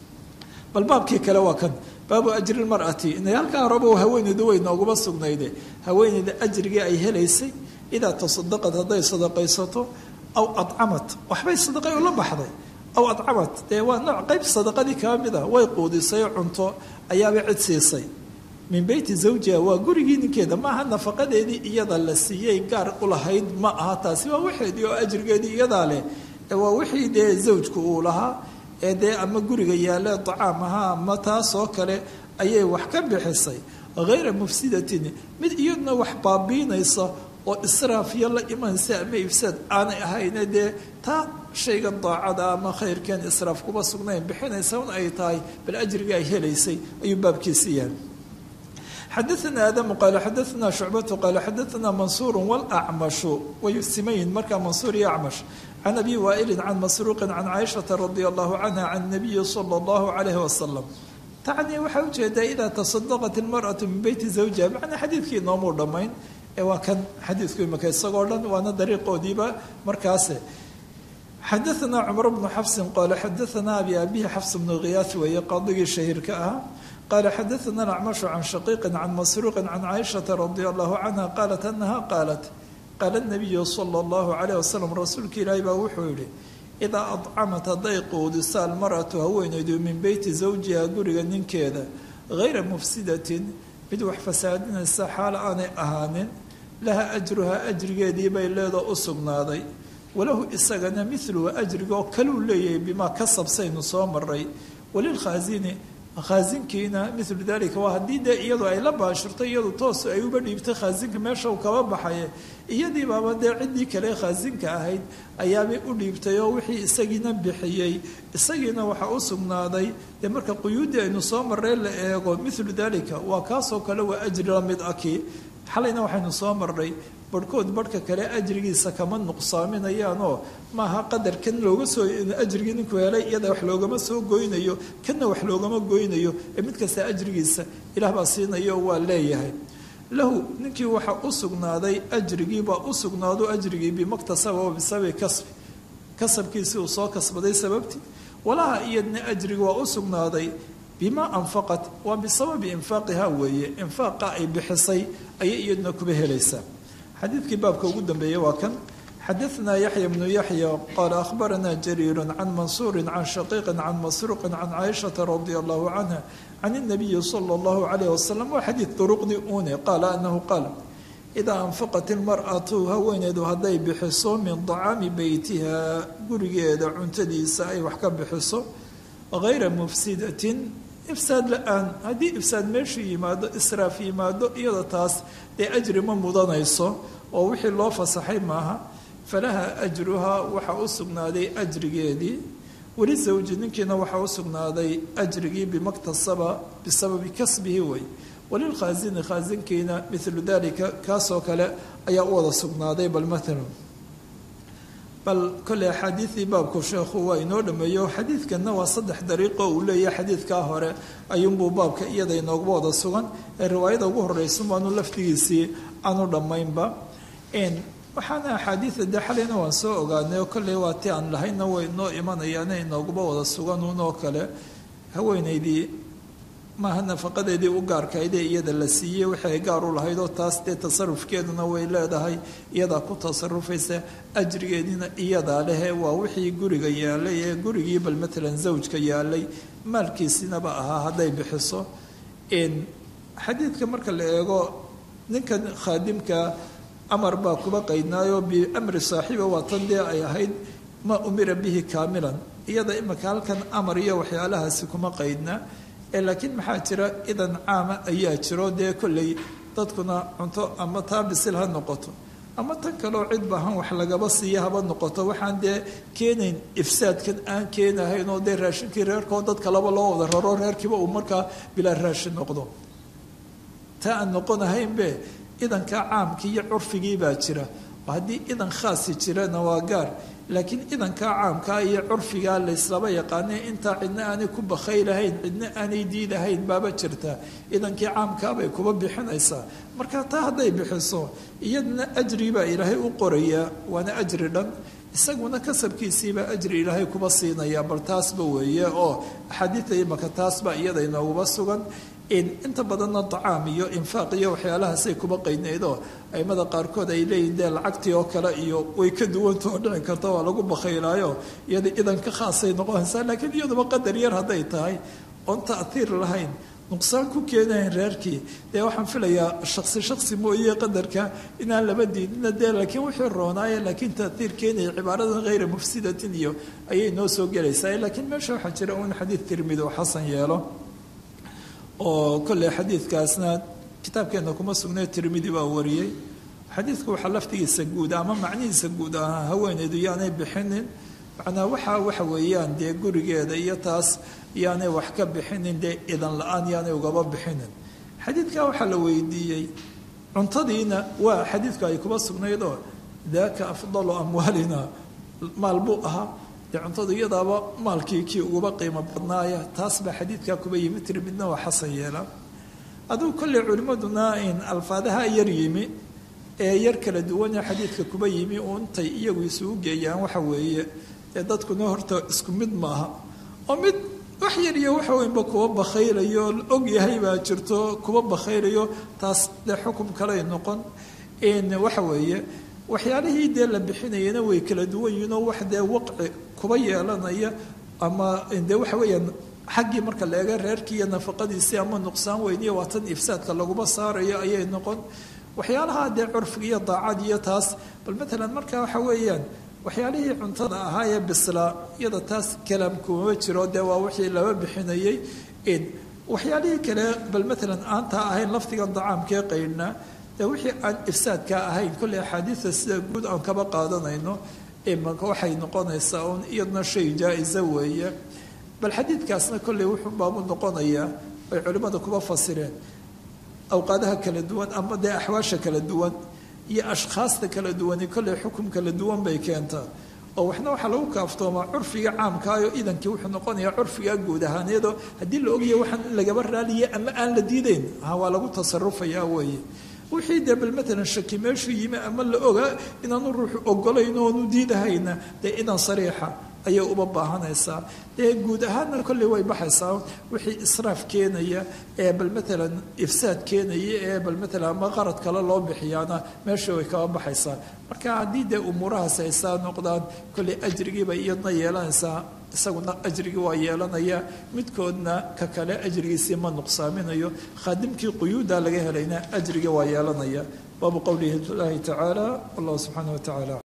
bal baabkii kale waa kan baabu ajri lmar'ati inay halkaa horeba haweeneydu way nooguma sugnayde haweeneyda ajrigii ay helaysay idaa tasadaqad hadday sadaqaysato aw adcamat waxbay sadaqay ula baxday aw adcamat dee waa nooc qayb sadaqadii kaa mid a way quudisay cunto ayaaba cid siisay min beyti zawjiha waa gurigii ninkeeda maaha nafaqadeedii iyada la siiyey gaar u lahayd ma aha taasi waa waxeedii oo ajrigeedii iyadaa leh waa wixii dee zawjku uu lahaa ee dee ama guriga yaalle dacaam ahaa ama taasoo kale ayay wax ka bixisay hayra mufsidatin mid iyaduna wax baabiinaysa oo israafiyo la imanaysa ama ifsaad aanay ahayne dee taa shaygan daacada ama khayrkeen israaf kuma sugnayn bixinaysa un ay tahay bal ajriga ay helaysay ayuu baabkiisi yahay xadaana aadamu qaala xadaana shucbatu qaala xadaana mansuuru walacmashu way simayin markaa mansuur iyo acmash can abi waailin can masruuqin can caaishata radia allahu canha can nabiyi sala allahu calayhi wasalam tacni waxaa ujeedaa idaa tasadaqat ilmar'atu min beyti zawjiha macnaa xadiidkii noomuu dhammayn ee waa kan xadiidku imaka isagoo dhan waana dariiqoodiiba markaase xadaana cumar bnu xafsin qaala xadaana abi abihi xafs bnu khiyaas weeye qaadigii shahiirka ahaa qaala xadaana alacmashu can shaqiiqin can masruuqin can caaishata radia allahu canha qaalat anaha qaalat qaala nabiyu sala allahu calayh wasalam rasuulka ilaahi baa wuxuu yihi idaa adcamat hadday quudiso almar'atu haweenaydu min beyti zawjiha guriga ninkeeda hayra mufsidatin mid wax fasaadinaysa xaal aanay ahaanin laha ajruhaa ajrigeedii bay leedoo u sugnaaday walahu isagana miluhu ajrigaoo kaluu leeyahay bimaa kasabsaynu soo maray walilkhaasini khaasinkiina milu dalika waa haddii dee iyadu ay la baashirto iyadu toos ay uba dhiibtay khaasinka meesha uu kaba baxaye iyadii baaba dee ciddii kale khaasinka ahayd ayaabay u dhiibtay oo wixii isagiina bixiyey isagiina waxaa u sugnaaday dee marka quyuuddii aynu soo marray la eego milu dalika waa kaasoo kale waa ajri la mid aki xalayna waxaynu soo marray barhkood barhka kale ajrigiisa kama nuqsaaminayaanoo maaha qadarkan looga soo ajrigii ninku helay iyada wax loogama soo goynayo kanna wax loogama goynayo ee mid kasta ajrigiisa ilaah baa siinayo waa leeyahay lahu ninkii waxaa u sugnaaday ajrigiibaa u sugnaado ajrigii bimaktasaba oo bisababi kasbi kasabkiisii uu soo kasbaday sababtii walaha iyadna ajrigi waa u sugnaaday bimaa anfaqat waa bisababi infaaqiha weeye infaaqa ay bixisay ayay iyaduna kuba helaysaa xadiidkii baabka ugu dambeeyey waa kan xadaanaa yaxya bnu yaxya qaala ahbaranaa jariiru can mansuuri can shaqiiqin can masruuqin can caaishata radia allahu canha can inabiyi sala allahu calayh wasalam waa xadiid duruqdii uune qaala anahu qaal idaa anfaqat ilmar'atu haweeneedu hadday bixiso min dacaami beytiha gurigeeda cuntadiisa ay wax ka bixiso hayra mufsidatin ifsaad la-aan haddii ifsaad meeshu yimaado israaf yimaado iyada taas dee ajri ma mudanayso oo wixii loo fasaxay maaha falaha ajruhaa waxaa u sugnaaday ajrigeedii weli zawji ninkiina waxaa u sugnaaday ajrigii bimaktasaba bisababi kasbihi wey walilkhaasini khaasinkiina milu dalika kaasoo kale ayaa u wada sugnaaday bal maalan bal kolley axaadiidii baabku sheekhu waa inoo dhameeyo xadiidkanna waa saddex dariiqo uu leeyahay xadiidkaa hore ayuunbuu baabka iyada inooguba wada sugan ee riwaayada ugu horeysa maanu laftigiisii aanu dhammaynba waxaana axaadiida dee xalayna waan soo ogaanay oo kolley waa ti aan lahayna way inoo imanayaana inooguba wada sugan unoo kale haweeneydii maaha nafaqadeedii u gaarkaydee iyada la siiyey waxay gaar u lahayd oo taas dee tasarufkeeduna way leedahay iyadaa ku tasarufaysa ajrigeediina iyadaa lehe waa wixii guriga yaalay ee gurigii bal matalan zawjka yaalay maalkiisinaba ahaa hadday bixiso xadiidka marka la eego ninkan khaadimka amar baa kuba qaydnaayo biamri saaxiiba waa tan dee ay ahayd ma umira bihi kaamilan iyada imika halkan amar iyo waxyaalahaasi kuma qaydna laakiin maxaa jira idan caama ayaa jiro dee kolley dadkuna cunto ama taa bisil ha noqoto ama tan kaleo cid baahan wax lagaba siiya haba noqoto waxaan dee keenayn ifsaadkan aan keenahayn oo dee raashinkii reerkao dad kalaba loo wada raro reerkiiba uu markaa bilaa raashin noqdo taa aan noqonahaynbe idanka caamkii iyo curfigii baa jira oo haddii idan khaasi jirana waa gaar laakiin idankaa caamkaa iyo curfigaa layslaba yaqaanay intaa cidna aanay ku bakhaylahayn cidna aanay diidahayn baaba jirta idankii caamkaabay kuba bixinaysaa marka taa hadday bixiso iyadana ajri baa ilaahay u qorayaa waana ajri dhan isaguna kasabkiisiibaa ajri ilaahay kuba siinaya bal taasba weeye oo axaadiida imaka taasba iyada inooguba sugan inta badanna dacaam iyo infaaq iyo waxyaalahaasay kuba qaydnaydoo aimada qaarkood ay leeyihin dee lacagtii oo kale iyo way ka duwantao dhici karta waa lagu bakhaylaayo iyada idanka khaasay noqonaysaa laakiin iyaduba qadar yar hadday tahay oon ta'hiir lahayn nuqsaan ku keenahayn reerkii dee waxaan filayaa shaksi shaksi mooye qadarka inaan laba diidina dee laakiin wixii roonaaye laakiin ta'hiir keenaya cibaaradan hayra mufsidatin iyo ayay noo soo gelaysaa laakiin meesha waxaa jira un xadiid tirmidi oo xasan yeelo oo kolley xadiidkaasna kitaabkeenna kuma sugnay tirmidi baa wariyey xadiidku waxaa laftigiisa guud ama macnihiisa guud ahaa haweeneydu yaanay bixinin macnaa waxaa waxa weeyaan dee gurigeeda iyo taas yaanay wax ka bixinin dee idan la-aan yaanay ugaba bixinin xadiidkaa waxaa la weydiiyey cuntadiina waa xadiidku ay kuba sugnaydoo daaka afdalu amwaalina maal buu ahaa dee cuntadu iyadaaba maalkii kii uguba qiimo badnaaya taas baa xadiidkaa kuba yimi tirmidna waa xasan yeela aduu kolley culimmaduna in alfaadaha yar yimi ee yar kala duwanee xadiidka kuba yimi uu intay iyagu isugu geeyaan waxa weeye dee dadkuna horta isku mid maaha oo mid wax yar iyo waxa weynba kuwa bakhaylayo og yahay baa jirto kuwa bakhaylayo taas dee xukum kaley noqon waxa weeye waxyaalihii dee la bixinayana way kala duwan yihiin oo wax dee waqci kuba yeelanaya ama dee waxa weeyaan xaggii marka la eega reerkii iyo nafaqadiisii ama nuqsaan weyniya waa tan ifsaadka laguma saarayo ayay noqon waxyaalaha dee curfiga iyo daacad iyo taas bal matalan marka waxa weeyaan waxyaalihii cuntada ahaa ee bislaa iyada taas kalaam kumama jiro dee waa wixii laba bixinayay waxyaalihii kale bal matalan aantaa ahayn laftigan dacaamkee qaydhna dee wixii aan ifsaadkaa ahayn kolley axaadiida sida guud aan kaba qaadanayno imanka waxay noqonaysaa uun iyadna shay jaa-isa weeye bal xadiidkaasna kolley wuxuu baabu noqonayaa ay culimmada kuba fasireen awqaadaha kala duwan ama dee axwaasha kala duwan iyo ashkhaasta kala duwani kolley xukum kala duwan bay keentaa oo waxna waxaa lagu kaaftoomaa curfiga caamkaayo idankii wuxuu noqonayaa curfiga guud ahaaneedoo haddii la ogyahay waxaan in lagaba raaliya ama aan la diideyn ha waa lagu tasarufayaa weeye wixii dee bal matalan shaki meeshuu yimi ama la ogaa inaanu ruuxu ogolayn oonu diidahayna dee idan sariixa ayay uba baahanaysaa dee guud ahaanna kolley way baxaysaa wixii israaf keenaya ee bal matalan ifsaad keenaya ee bal matalan ama qarad kale loo bixiyaana meesha way kaba baxaysaa marka haddii dee umuurahaas ay saa noqdaan kolley ajrigiiba iyadna yeelanaysaa isaguna ajrigii waa yeelanaya midkoodna ka kale ajrigiisii ma nuqsaaminayo khaadimkii quyuuda laga helayna ajrigii waa yeelanaya baabu qowlihi llaahi tacaala wallahu subxaana wa tacaala